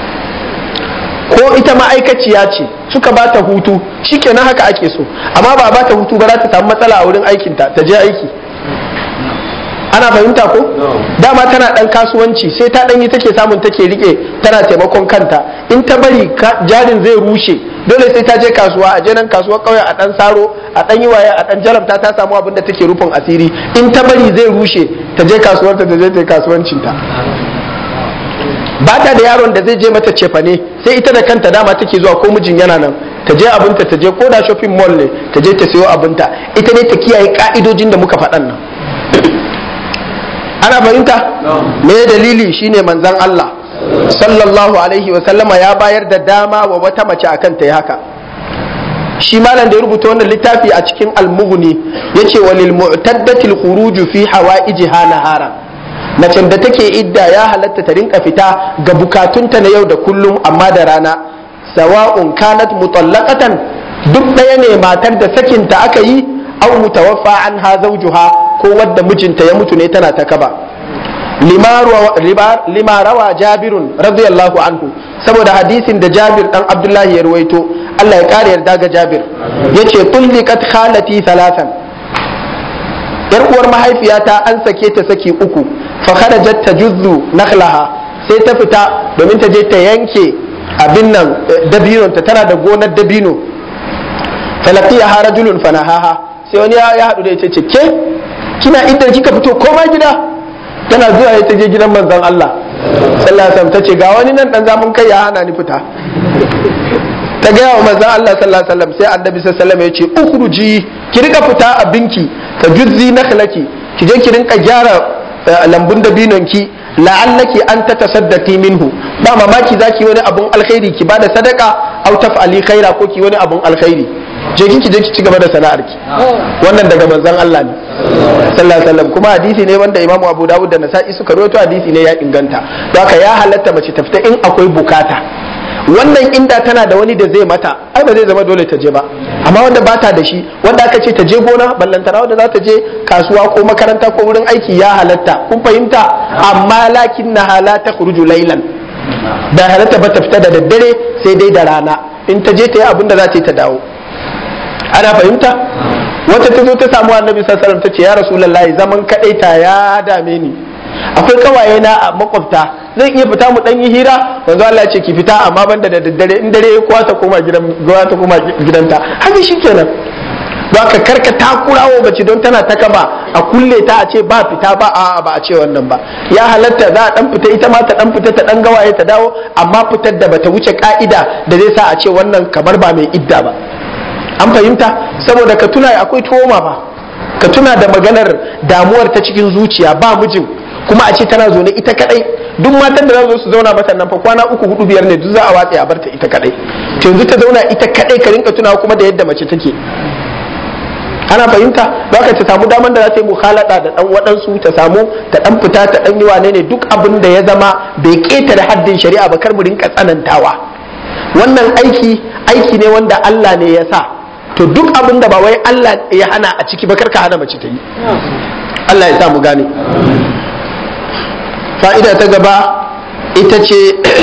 ko ita ma'aikaciya ce suka ba ta hutu shikenan haka ake so amma ba ba ta hutu ba za ta samu matsala a wurin aikinta ta je aiki ana fahimta ko dama tana dan kasuwanci sai ta dan yi take samun take rike tana taimakon kanta in ta bari jarin zai rushe dole sai ta je kasuwa a je nan kasuwar kauye a dan saro a dan yi waye a dan jarabta ta samu abin da take rufin asiri in ta bari zai rushe ta je kasuwar ta je ta kasuwancin ta ba ta da yaron da zai je mata cefane sai ita da kanta dama take zuwa ko mijin yana nan ta je abinta ta je ko da shopping mall ne ta je ta sayo abinta ita ne ta kiyaye ka'idojin da muka faɗan nan ana fahimta me dalili shine manzon Allah sallallahu alaihi wa sallama ya bayar da dama wa wata mace akan ta yi haka shi malam da ya rubuta wannan littafi a cikin almughni yace walil mu'taddati al-khuruj fi hawaijiha nahara macen da take idda ya halatta ta rinka fita ga bukatunta na yau da kullum amma da rana sawa'un kanat mutallaqatan duk ɗaya ne matar da sakinta aka yi aw mutawaffa anha zawjuha ko wadda mijinta ya mutu ne tana ta kaba lima rawa jabirun radiyallahu anhu saboda hadisin da jabir dan abdullahi ya ruwaito Allah ya kare yarda ga jabir yace tulliqat khalati thalathan yar uwar mahaifiyata an sake ta saki uku fa kharajat tajuzzu nakhlaha sai ta fita domin ta je ta yanke abin nan dabinonta tana da gonar dabino falaqiya rajulun fanahaha sai wani ya haɗu da ita ce ke kina idan kika fito koma gida tana zuwa ya ta je gidan manzon Allah sallallahu alaihi wasallam tace ga wani nan dan zamun kai ya hana ni fita ta gaya wa manzon Allah sallallahu alaihi wasallam sai annabi sallallahu alaihi wasallam ya ce ukhruji ki rika fita a binki ka juzzi nakhlaki ki je ki rinka gyara lambun dabinon ki la'allaki an ta tasaddaqi minhu ba mamaki zaki wani abun alkhairi ki bada sadaka au taf'ali khaira ko ki wani abun alkhairi je ki je ki ci gaba da sana'arki wannan daga manzon Allah ne sallallahu alaihi wasallam kuma hadisi ne wanda Imam Abu Dawud da Nasa'i suka rawaito hadisi ne ya inganta don haka ya halatta mace ta fita in akwai bukata wannan inda tana da wani da zai mata ai ba zai zama dole ta je ba amma wanda ba ta da shi wanda aka ce ta je gona ballantana wanda za ta je kasuwa ko makaranta ko wurin aiki ya halatta kun fahimta amma lakin na la takhruju laylan da halatta ba ta fita da daddare sai dai da rana in ta je ta yi abin da za ta yi ta dawo ana fahimta wata ta zo ta samu annabi sallallahu alaihi wasallam ta ce ya rasulullahi zaman kadaita ya dame ni akwai kawaye na a makwabta zan iya fita mu dan yi hira manzo Allah ya ce ki fita amma banda da daddare in dare kowa ta koma gidan kowa ta koma gidanta haka shikenan ba ka karka takurawo bace don tana ta kaba a kulle ta a ce ba fita ba a ba a ce wannan ba ya halatta za a dan fita ita ma ta dan fita ta dan gawaye ta dawo amma fitar da bata wuce ka'ida da zai sa a ce wannan kamar ba mai idda ba an fahimta saboda ka tuna akwai toma ba ka tuna da maganar damuwar ta cikin zuciya ba mijin kuma a ce tana zaune ita kadai duk matan da za su zauna mata nan fa kwana uku hudu biyar ne duk za a watsa a barta ita kadai to yanzu ta zauna ita kadai ka rinka tuna kuma da yadda mace take ana fahimta baka ta samu daman da za ta yi mukhalada da dan waɗansu ta samu ta dan fita ta dan yi wane ne duk abin da ya zama bai ketare haddin shari'a ba kar mu rinka tsanantawa wannan aiki aiki ne wanda Allah ne ya sa to duk abin da ba wai Allah ya hana a ciki ba karka hana mace ta yi Allah ya sa mu gane fa'ida ta gaba ita ce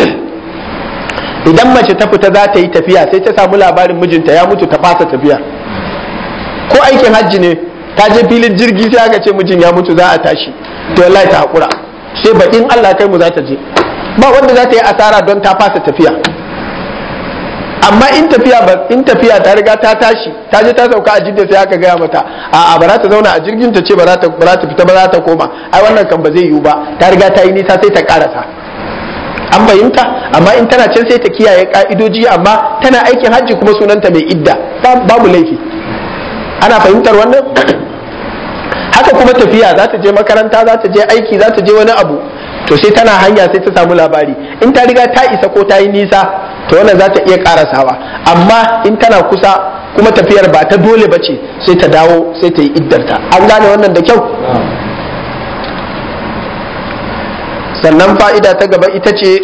idan mace ta fita za ta yi tafiya sai ta samu labarin mijinta ya mutu ta fasa tafiya ko aikin hajji ne ta je filin jirgi sai aka ce mijin ya mutu za a tashi to wallahi ta hakura sai bakin Allah kai mu za ta je ba wanda za ta yi asara don ta fasa tafiya amma in tafiya ba in tafiya ta riga ta tashi ta je ta sauka a jidda sai aka gaya mata a ba za ta zauna a jirgin ta ce ba za ta ba za ta fita ba za ta koma ai wannan kan ba zai yiwu ba ta riga ta yi nisa sai ta karasa an fahimta amma in tana can sai ta kiyaye ka'idoji amma tana aikin hajji kuma sunanta mai idda babu laifi ana fahimtar wannan haka kuma tafiya za ta je makaranta za ta je aiki za ta je wani abu to sai tana hanya sai ta samu labari in ta riga ta isa ko ta yi nisa to wannan za ta iya karasawa amma in tana kusa kuma tafiyar ba ta dole ba ce sai ta dawo sai ta yi iddarta an gane wannan da kyau sannan fa'ida ta gaba ita ce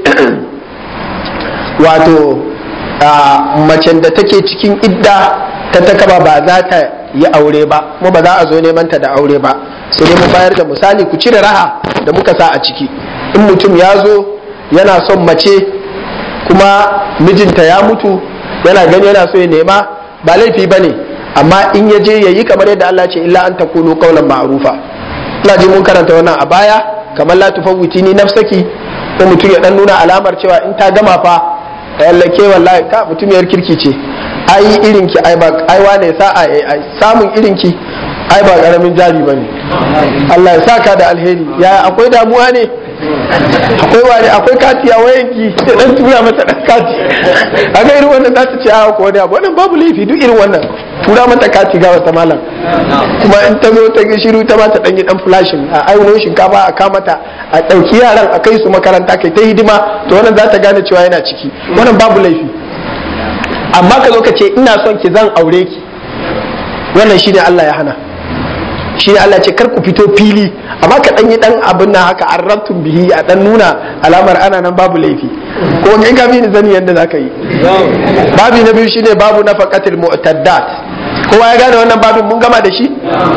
wato macen da take cikin idda ta takaba ba za ta yi aure ba kuma ba za a zo neman ta da aure ba sai dai mu bayar da misali ku cire raha da muka sa a ciki in mutum ya zo yana son mace kuma mijinta ya mutu yana gani yana so ya nema ba laifi ba ne amma in ya je ya yi kamar yadda Allah ce illa an takunu qaulan ma'rufa ina ji mun karanta wannan a baya kamar la tufawwiti ni nafsaki ko mutum ya dan nuna alamar cewa in ta gama fa yallake wallahi ka mutum yar kirki ce ai irin ki ai ba ai wane sa'a ai samun irin ki ai ba karamin jari bane Allah ya saka da alheri ya akwai damuwa ne akwai wani akwai kati a wayanki sai dan tura mata dan kati kaga irin wannan za ta ce a ko wani abu wannan babu laifi duk irin wannan tura mata kati ga wata malam kuma in ta zo ta ga shiru ta ba ta dan yi dan flashing a ainihin shinkafa a kamata a dauki yaran a kai su makaranta kai ta hidima to wannan za ta gane cewa yana ciki wannan babu laifi amma ka zo ka ce ina son ki zan aure ki wannan shine Allah ya hana shi ne Allah ce kar ku fito fili amma ka dan yi dan abin nan haka arrabtum bihi a dan nuna alamar ana nan babu laifi ko in ka bi ni zani yanda zaka yi babi na biyu shine babu nafaqatil mu'taddat kowa ya gane wannan babin mun gama da shi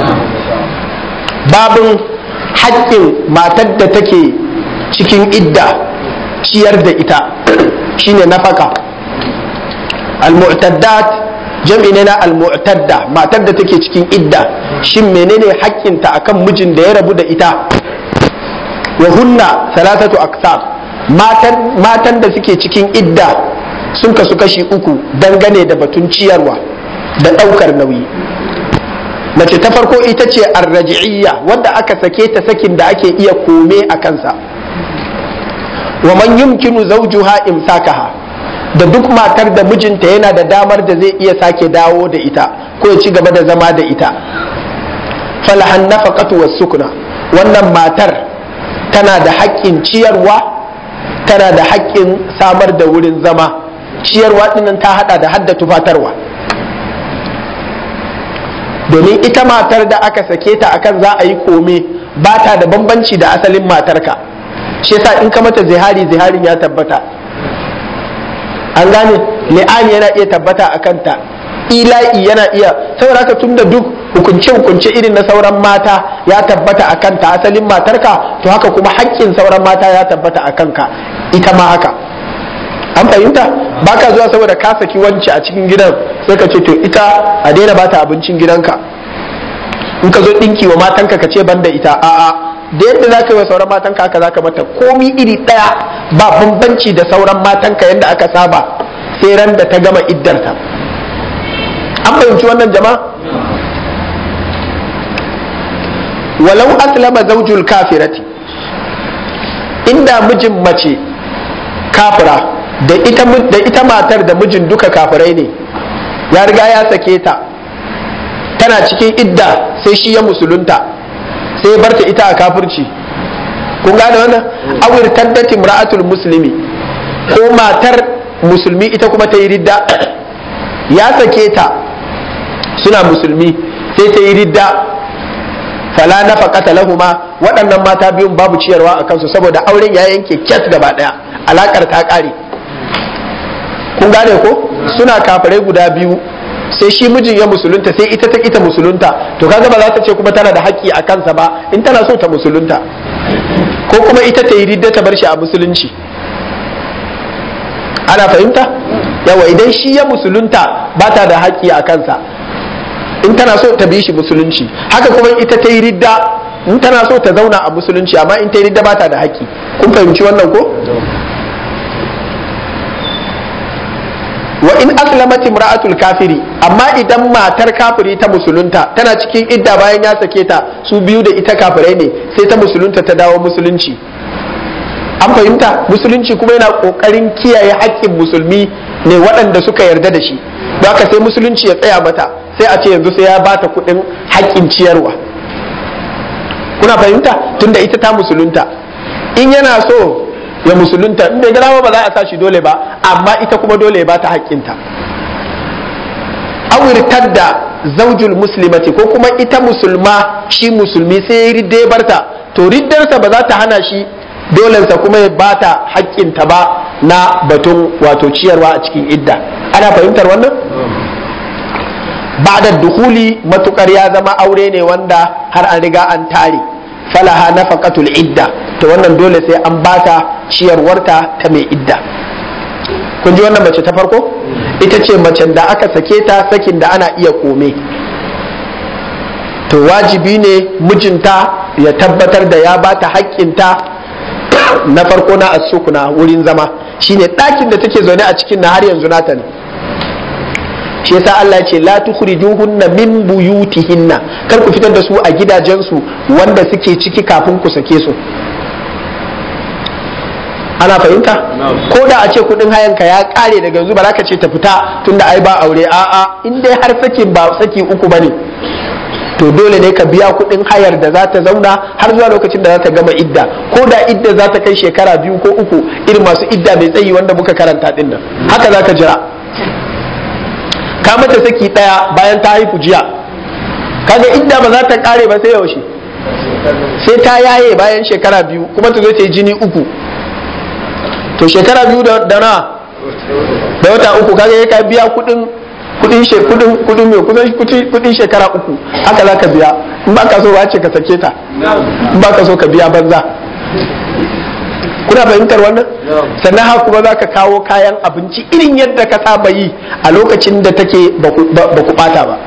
babin haƙƙin matar da take cikin idda ciyar da ita shine nafaka al-mu'taddat jam'i ne na al-mu'tadda matar da take cikin idda shin menene haƙƙinta akan mijin da ya rabu da ita wa hunna salatatu aksar matan matan da suke cikin idda sun kasu kashi uku dangane da batun ciyarwa da ɗaukar nauyi mace ta farko ita ce arraji'iyya wadda aka sake ta sakin da ake iya kome a kansa wa man yumkinu zawjuha imsakaha da duk matar da mijinta yana da damar da zai iya sake dawo da ita ko ya ci gaba da zama da ita falahan nafaqatu was sukuna wannan matar tana da haƙƙin ciyarwa tana da haƙƙin samar da wurin zama ciyarwa dinnan ta hada da hadda tufatarwa domin ita matar da aka sake ta akan za a yi kome ba ta da bambanci da asalin matarka shi yasa in ka mata zihari ziharin ya tabbata an gane li'ani yana iya tabbata a kanta ila'i yana iya saboda haka tunda duk hukunce hukunce irin na sauran mata ya tabbata a kanta asalin matarka to haka kuma haƙƙin sauran mata ya tabbata a kanka ita ma haka an fahimta baka zuwa saboda ka saki wance a cikin gidan sai ka ce to ita a daina bata abincin gidanka in ka zo ɗinki wa matanka ka ce banda ita a'a da yadda za ka yi wa sauran matanka haka za ka mata komi iri ɗaya ba bambanci da sauran matanka yadda aka saba sai ran da ta gama iddarta an fahimci wannan jama'a walau aslama zaujul kafirati inda mijin mace kafira da ita, da ita matar da mijin duka kafirai ne ya riga ya sake ta tana cikin idda sai shi ya musulunta sai ya barta ita a kafirci kun gane wannan awir taddati imra'atul muslimi ko matar musulmi ita kuma ta yi ridda ya sake ta suna musulmi sai ta yi ridda fala nafaqata lahuma waɗannan mata biyun babu ciyarwa a kansu saboda auren ya yanke kyat gaba ɗaya alakar ta ƙare kun gane ko suna kafirai guda biyu sai shi mijin ya musulunta sai ita ta ita musulunta to kaga ba za ta ce kuma tana da haƙƙi a kansa ba in tana so ta musulunta ko kuma ita ta yi ridda ta bar shi a musulunci ana fahimta yawa idan shi ya musulunta ba ta da haƙƙi a kansa in tana so ta bi shi musulunci haka kuma ita ta yi ridda in tana so ta zauna a musulunci amma in ta yi ridda ba ta da haƙƙi kun fahimci wannan ko wa in aslamat imra'atul kafiri amma idan matar kafiri ta musulunta tana cikin idda bayan ya sake ta su biyu da ita kafirai ne sai ta musulunta ta dawo musulunci an fahimta musulunci kuma yana kokarin kiyaye haƙƙin musulmi ne waɗanda suka yarda da shi don haka sai musulunci ya tsaya mata sai a ce yanzu sai ya bata kuɗin haƙƙin ciyarwa kuna fahimta tunda ita ta musulunta in yana so ya musulunta in bai gana ba za a sa shi dole ba amma ita kuma dole ya bata haƙƙinta awirtar da zaujul muslimati ko kuma ita musulma shi musulmi sai ya ridde barta to riddarsa ba za ta hana shi dolensa kuma ya bata haƙƙinta ba na batun wato ciyarwa a cikin idda ana fahimtar wannan ba'da duhuli matukar ya zama aure ne wanda har an riga an tare falaha nafaqatul idda to wannan dole sai an bata ciyarwarta ta mai idda kun ji wannan mace ta farko ita ce macen da aka sake ta sakin da ana iya kome to wajibi ne mijinta ya tabbatar da ya bata haƙƙinta na farko na asukuna wurin zama shine ɗakin da take zaune a cikin na har yanzu nata ne shi yasa Allah ya ce la tukhrijuhunna min buyutihinna kar ku fitar da su a gidajensu wanda suke ciki kafin ku sake su ana fahimta ko da a ce kudin hayanka ya kare daga yanzu ba za ka ce ta fita tunda ai ba aure a'a in dai har sakin ba saki uku bane to dole ne ka biya kudin hayar da za ta zauna har zuwa lokacin da za ta gama idda ko da idda za ta kai shekara biyu ko uku irin masu idda mai tsayi wanda muka karanta din nan haka za ka jira ka mata saki daya bayan ta haifu jiya kaga idda ba za ta kare ba sai yaushe sai ta yaye bayan shekara biyu kuma ta zo ta yi jini uku to shekara biyu da na da wata uku kaga ya ka biya kudin kudin she kudin kudin mai kusan kudin shekara uku haka za ka biya in ba ka so ba ce ka sake ta in ba ka so ka biya banza kuna fahimtar wannan sannan haka kuma za ka kawo kayan abinci irin yadda ka saba yi a lokacin da take ba ku bata ba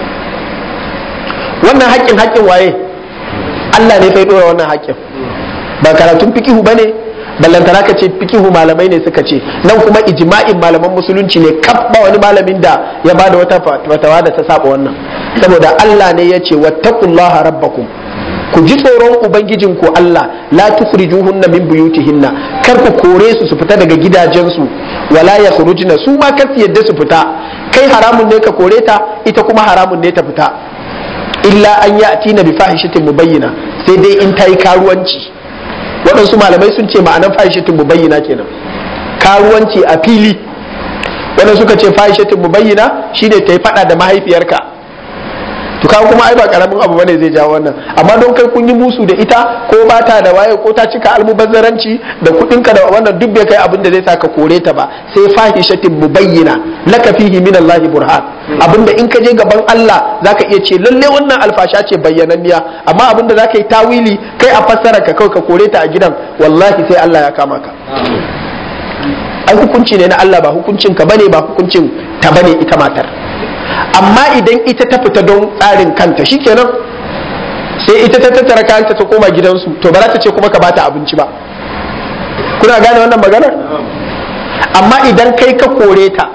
wannan haƙƙin haƙƙin waye Allah ne fai dora wannan haƙƙin ba karatun fikihu ba ne ballantana ka ce fikihu malamai ne suka ce nan kuma ijma'in malaman musulunci ne kaf ba wani malamin da ya ba da wata fatawa da ta saba wannan saboda Allah ne ya ce wattaqullaha rabbakum ku ji tsoron ubangijin ku Allah la tukhrijuhunna min buyutihinna kar ku kore su su fita daga gidajensu wala yakhrujna su ma kar su yadda su fita kai haramun ne ka kore ta ita kuma haramun ne ta fita illa an ya'tina bi fahishatin mubayyina sai dai in ta yi karuwanci waɗansu malamai sun ce ma'anan fahishatin mubayyina kenan karuwanci a fili waɗansu suka ce fahishatin mubayyina shine ta yi faɗa da mahaifiyarka to kawo kuma ai ba karamin abu bane zai jawo wannan amma don kai kun yi musu da ita ko ba ta da waye ko ta cika almubazzaranci da kuɗinka da wannan duk bai kai abin da zai sa ka kore ta ba sai fahishatin mubayyina laka fihi min Allah burhan abinda in ka je gaban Allah zaka iya ce lalle wannan alfasha ce bayyananniya amma abinda zaka yi tawili kai a fassara ka kawai ka kore ta a gidan wallahi sai Allah ya kama ka ai hukunci ne na Allah ba hukuncin ka bane ba hukuncin ta bane ita matar amma idan ita ta fita don tsarin kanta shikenan sai ita ta tattara kayanta ta koma gidansu to ba za ta ce kuma ka bata abinci ba kuna gane wannan maganar amma idan kai ka kore ta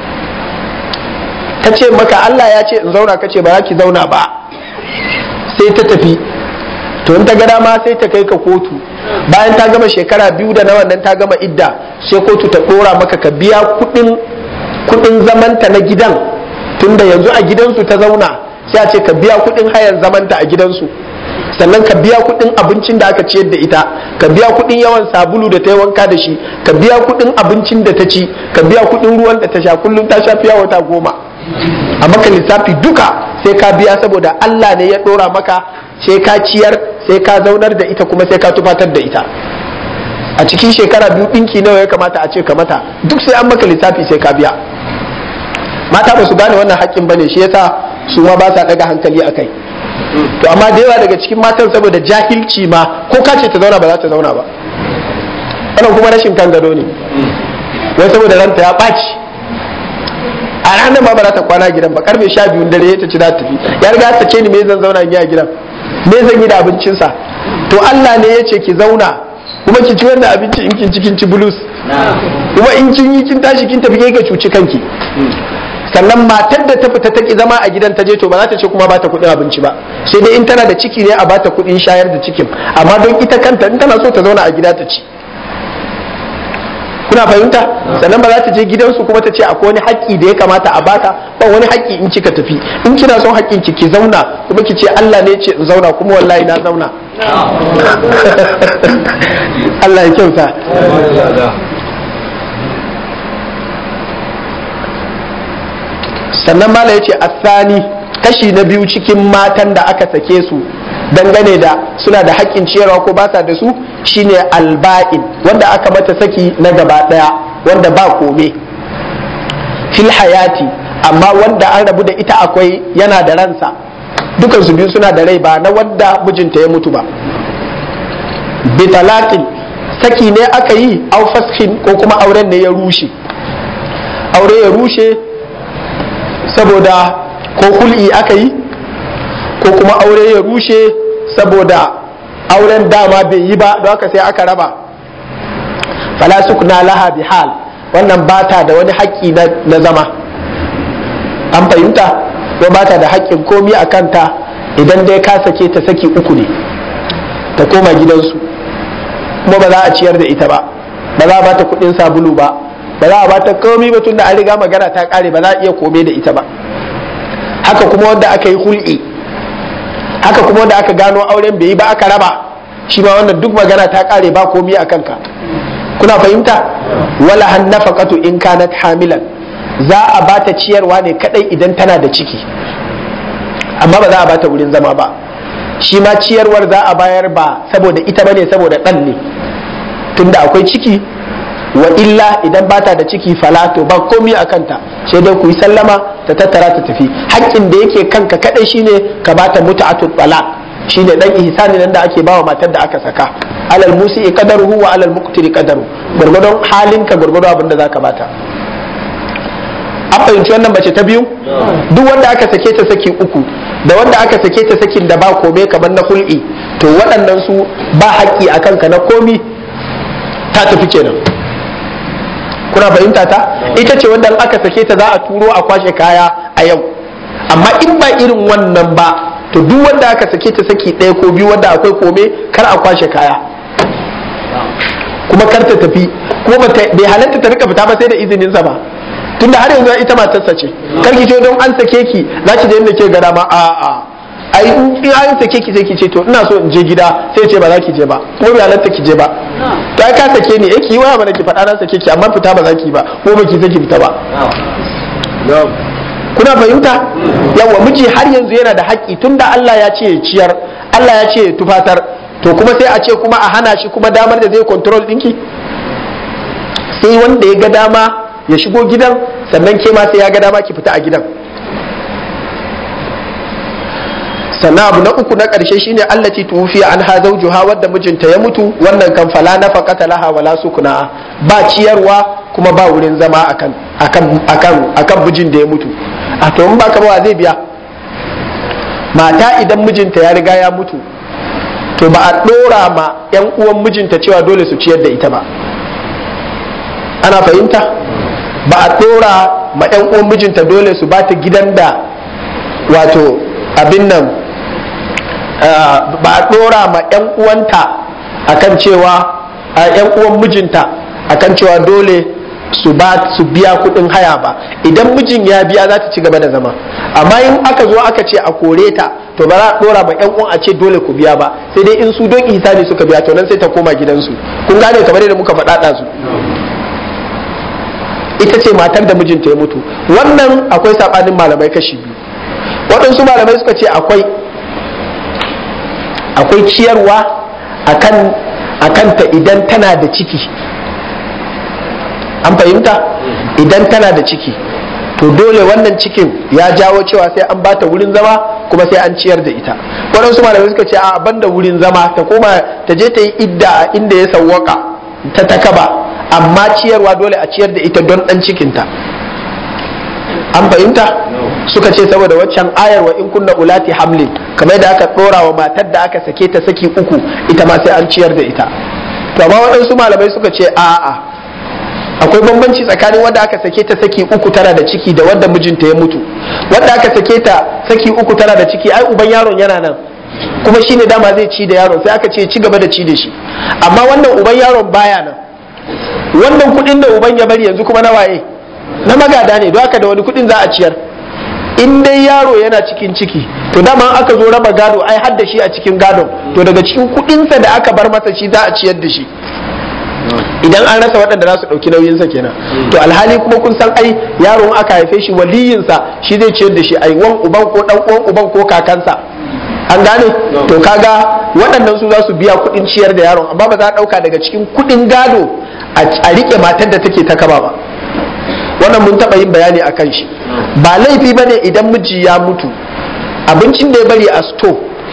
ta ce maka Allah ya ce in zauna ka ce ba za ki zauna ba sai ta tafi to in ta ga dama sai ta kai ka kotu bayan ta gama shekara biyu da na wannan ta gama idda sai kotu ta dora maka ka biya kudin kudin zamanta na gidan tunda yanzu a gidansu ta zauna sai a ce ka biya kudin hayar zamanta a gidansu sannan ka biya kudin abincin da aka ciyar da ita ka biya kudin yawan sabulu da ta yi wanka da shi ka biya kudin abincin da ta ci ka biya kudin ruwan da ta sha kullum ta sha fiya wata goma a maka lissafi duka sai ka biya saboda Allah ne ya dora maka sai ka ciyar sai ka zaunar da ita kuma sai ka tufatar da ita a cikin shekara biyu ɗinki nawa ya kamata a ce ka mata duk sai an maka lissafi sai ka biya mata ba su gane wannan haƙƙin bane shi yasa su ma ba sa daga hankali a kai to amma da yawa daga cikin matan saboda jahilci ma ko ka ce ta zauna ba za ta zauna ba wannan kuma rashin kan gado ne wai saboda ranta ya ɓaci a ranar ma ba za ta kwana gidan ba karfe sha biyun dare ta ci za ta tafi ya riga ta ce ni me zan zauna in yi a gidan me zan yi da abincinsa to Allah ne ya ce ki zauna kuma ki ci wannan abinci in kin ci kin ci bulus kuma in kin yi kin tashi kin tafi ka cuci kanki sannan matar da ta fita ta ki zama a gidan ta je to ba za ta ce kuma ba ta kuɗin abinci ba sai dai in tana da ciki ne a ba ta kuɗin shayar da cikin amma don ita kanta in tana so ta zauna a gida ta ci kuna fahimta sannan ba za ta je gidansu kuma ta ce akwai wani haƙƙi da ya kamata a bata ba wani haƙƙi in kika tafi in kina son haƙƙin ki ki zauna kuma ki ce Allah ne ce in zauna kuma wallahi na zauna Allah ya kyauta sannan mala ya ce asani kashi na biyu cikin matan da aka sake su dangane da suna da haƙƙin ciyarwa ko ba sa da su shine alba'in wanda aka mata saki na gaba ɗaya wanda ba kome fil hayati amma wanda an rabu da ita akwai yana da ransa dukan su biyu suna da rai ba na wanda mijinta ya mutu ba bitalaqin saki ne aka yi au fashin ko kuma auren ne ya rushe aure ya rushe saboda ko hul'i aka yi ko kuma aure ya rushe saboda auren dama bai yi ba don haka sai aka raba fala sukna laha bi hal wannan bata da wani haƙƙi na zama an fahimta ko bata da haƙƙin komi a kanta idan dai ka sake ta saki uku ne ta koma gidansu kuma ba za a ciyar da ita ba ba za a bata kuɗin sabulu ba ba za a bata komi ba tunda an riga magana ta ƙare ba za a iya kome da ita ba haka kuma wanda aka yi hul'i haka kuma wanda aka gano auren bai yi ba aka raba shi ma wannan duk magana ta kare ba komi a kanka kuna fahimta wala han nafaqatu in kanat hamilan za a bata ciyarwa ne kadai idan tana da ciki amma ba za a bata wurin zama ba shi ma ciyarwar za a bayar ba saboda ita bane saboda dan ne tunda akwai ciki wa illa idan bata da ciki fala to ba komi a kanta sai dai ku yi sallama ta tattara ta tafi haƙƙin da yake kanka kadai shine ka bata muta'atul talaq shine dan ihsani nan da ake bawa matar da aka saka alal musi qadaruhu wa alal muqtiri qadaru gurgudun halinka gurgudun abin da zaka bata an fahimci wannan mace ta biyu duk wanda aka sake ta saki uku da wanda aka sake ta sakin da ba kome kamar na hul'i to waɗannan su ba haƙƙi a kanka na komi ta tafi kenan kuna fahimta ta ita ce wanda aka sake ta za a turo a kwashe kaya a yau amma in ba irin wannan ba to duk wanda aka sake ta saki ɗaya ko biyu wanda akwai kome kar a kwashe kaya kuma kar ta tafi kuma bai halatta ta rika fita ba sai da izinin sa ba tunda har yanzu ita matarsa ce kar ki ce don an sake ki za ki je inda ke gada ma a a ai in an sake ki sai ki ce to ina so in je gida sai ce ba za ki je ba kuma bai halatta ki je ba to ai ka sake ni eh ki waya mana ki faɗa na sake ki amma fita ba za ki ba ko ba ki saki fita ba kuna fahimta yawa miji har yanzu yana da haƙƙi tunda Allah ya ce ya ciyar Allah ya ce ya tufatar to kuma sai a ce kuma a hana shi kuma damar da zai control ɗinki sai wanda ya ga dama ya shigo gidan sannan ke ma sai ya ga dama ki fita a gidan sannan abu na uku na ƙarshe shine allati tufiya an ha zawjuha wadda mijinta ya mutu wannan kan fala nafaqata laha wala sukuna ba ciyarwa kuma ba wurin zama akan akan akan akan mijin da ya mutu a to in ba ka ba zai biya mata idan mijinta ya riga ya mutu to ba a dora ma yan uwan mijinta cewa dole su ciyar da ita ba ana fahimta ba a dora ma yan uwan mijinta dole su ba ta gidan da wato abin nan ba a dora ma 'yan uwanta akan cewa a 'yan uwan mijinta akan cewa dole su ba su biya kudin haya ba idan mijin ya biya za ta ci gaba da zama amma in aka zo aka ce a kore ta to ba za a dora ma 'yan uwan a ce dole ku biya ba sai dai in su don ihsani suka biya to nan sai ta koma gidansu kun gane kamar yadda muka faɗa su ita ce matar da mijinta ya mutu wannan akwai saɓanin malamai kashi biyu waɗansu malamai suka ce akwai akwai ciyarwa akan akanta idan tana da ciki an fahimta idan tana da ciki to dole wannan cikin ya jawo cewa sai an bata wurin zama kuma sai an ciyar da ita waɗansu malamai suka ce a banda wurin zama ta koma ta je ta yi idda a inda ya sawwaka ta takaba amma ciyarwa dole a ciyar da ita don ɗan cikinta an fahimta suka ce saboda waccan ayar wa in kunna ulati hamlin kamar da aka ɗora wa matar da aka sake ta saki uku ita ma sai an ciyar da ita to amma waɗansu malamai suka ce a'a akwai bambanci tsakanin wanda aka sake ta saki uku tana da ciki da wanda mijinta ya mutu wanda aka sake ta saki uku tana da ciki ai uban yaron yana nan kuma shine dama zai ci da yaron sai aka ce ci gaba da ci da shi amma wannan uban yaron baya nan wannan kudin da uban ya bari yanzu kuma na waye na magada ne don haka da wani kudin za a ciyar in dai yaro yana cikin ciki to dama aka zo raba gado ai har da shi a cikin gadon to daga cikin kudinsa da aka bar masa shi za a ciyar da shi idan an rasa waɗanda za su ɗauki nauyinsa kenan to alhali kuma kun san ai yaron aka haife shi waliyinsa shi zai ciyar da shi ai wan uban ko dan uwan uban ko kakansa an gane to kaga waɗannan su za su biya kuɗin ciyar da yaron amma ba za a ɗauka daga cikin kuɗin gado a riƙe matar da take ta kaba ba wannan mun taɓa yin bayani a kan shi ba laifi ba ne idan miji ya mutu abincin da ya bari a sto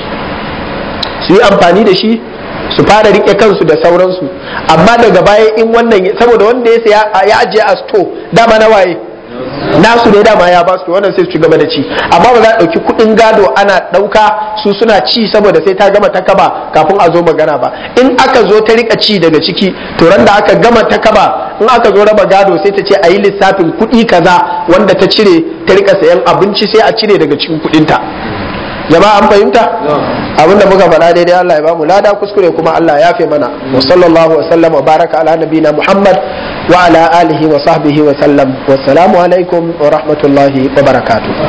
su yi amfani da shi su fara rike kansu da sauransu amma daga baya in wannan saboda wanda ya saya ya ajiye a sto dama na waye nasu ne dama ya ba su wannan sai su gaba da ci amma ba za a ɗauki kuɗin gado ana ɗauka su suna ci saboda sai ta gama takaba kafin a zo magana ba in aka zo ta rika ci daga ciki to ran da aka gama takaba in aka zo raba gado sai ta ce a yi lissafin kuɗi kaza wanda ta cire ta rika sayan abinci sai a cire daga cikin kuɗinta jama'a an fahimta abinda muka faɗa daidai Allah ya ba mu lada kuskure kuma Allah ya fi mana wa sallallahu wa sallam wa baraka ala nabina Muhammad wa ala alihi wa sahbihi wa sallam wa salamu alaikum wa rahmatullahi wa barakatuh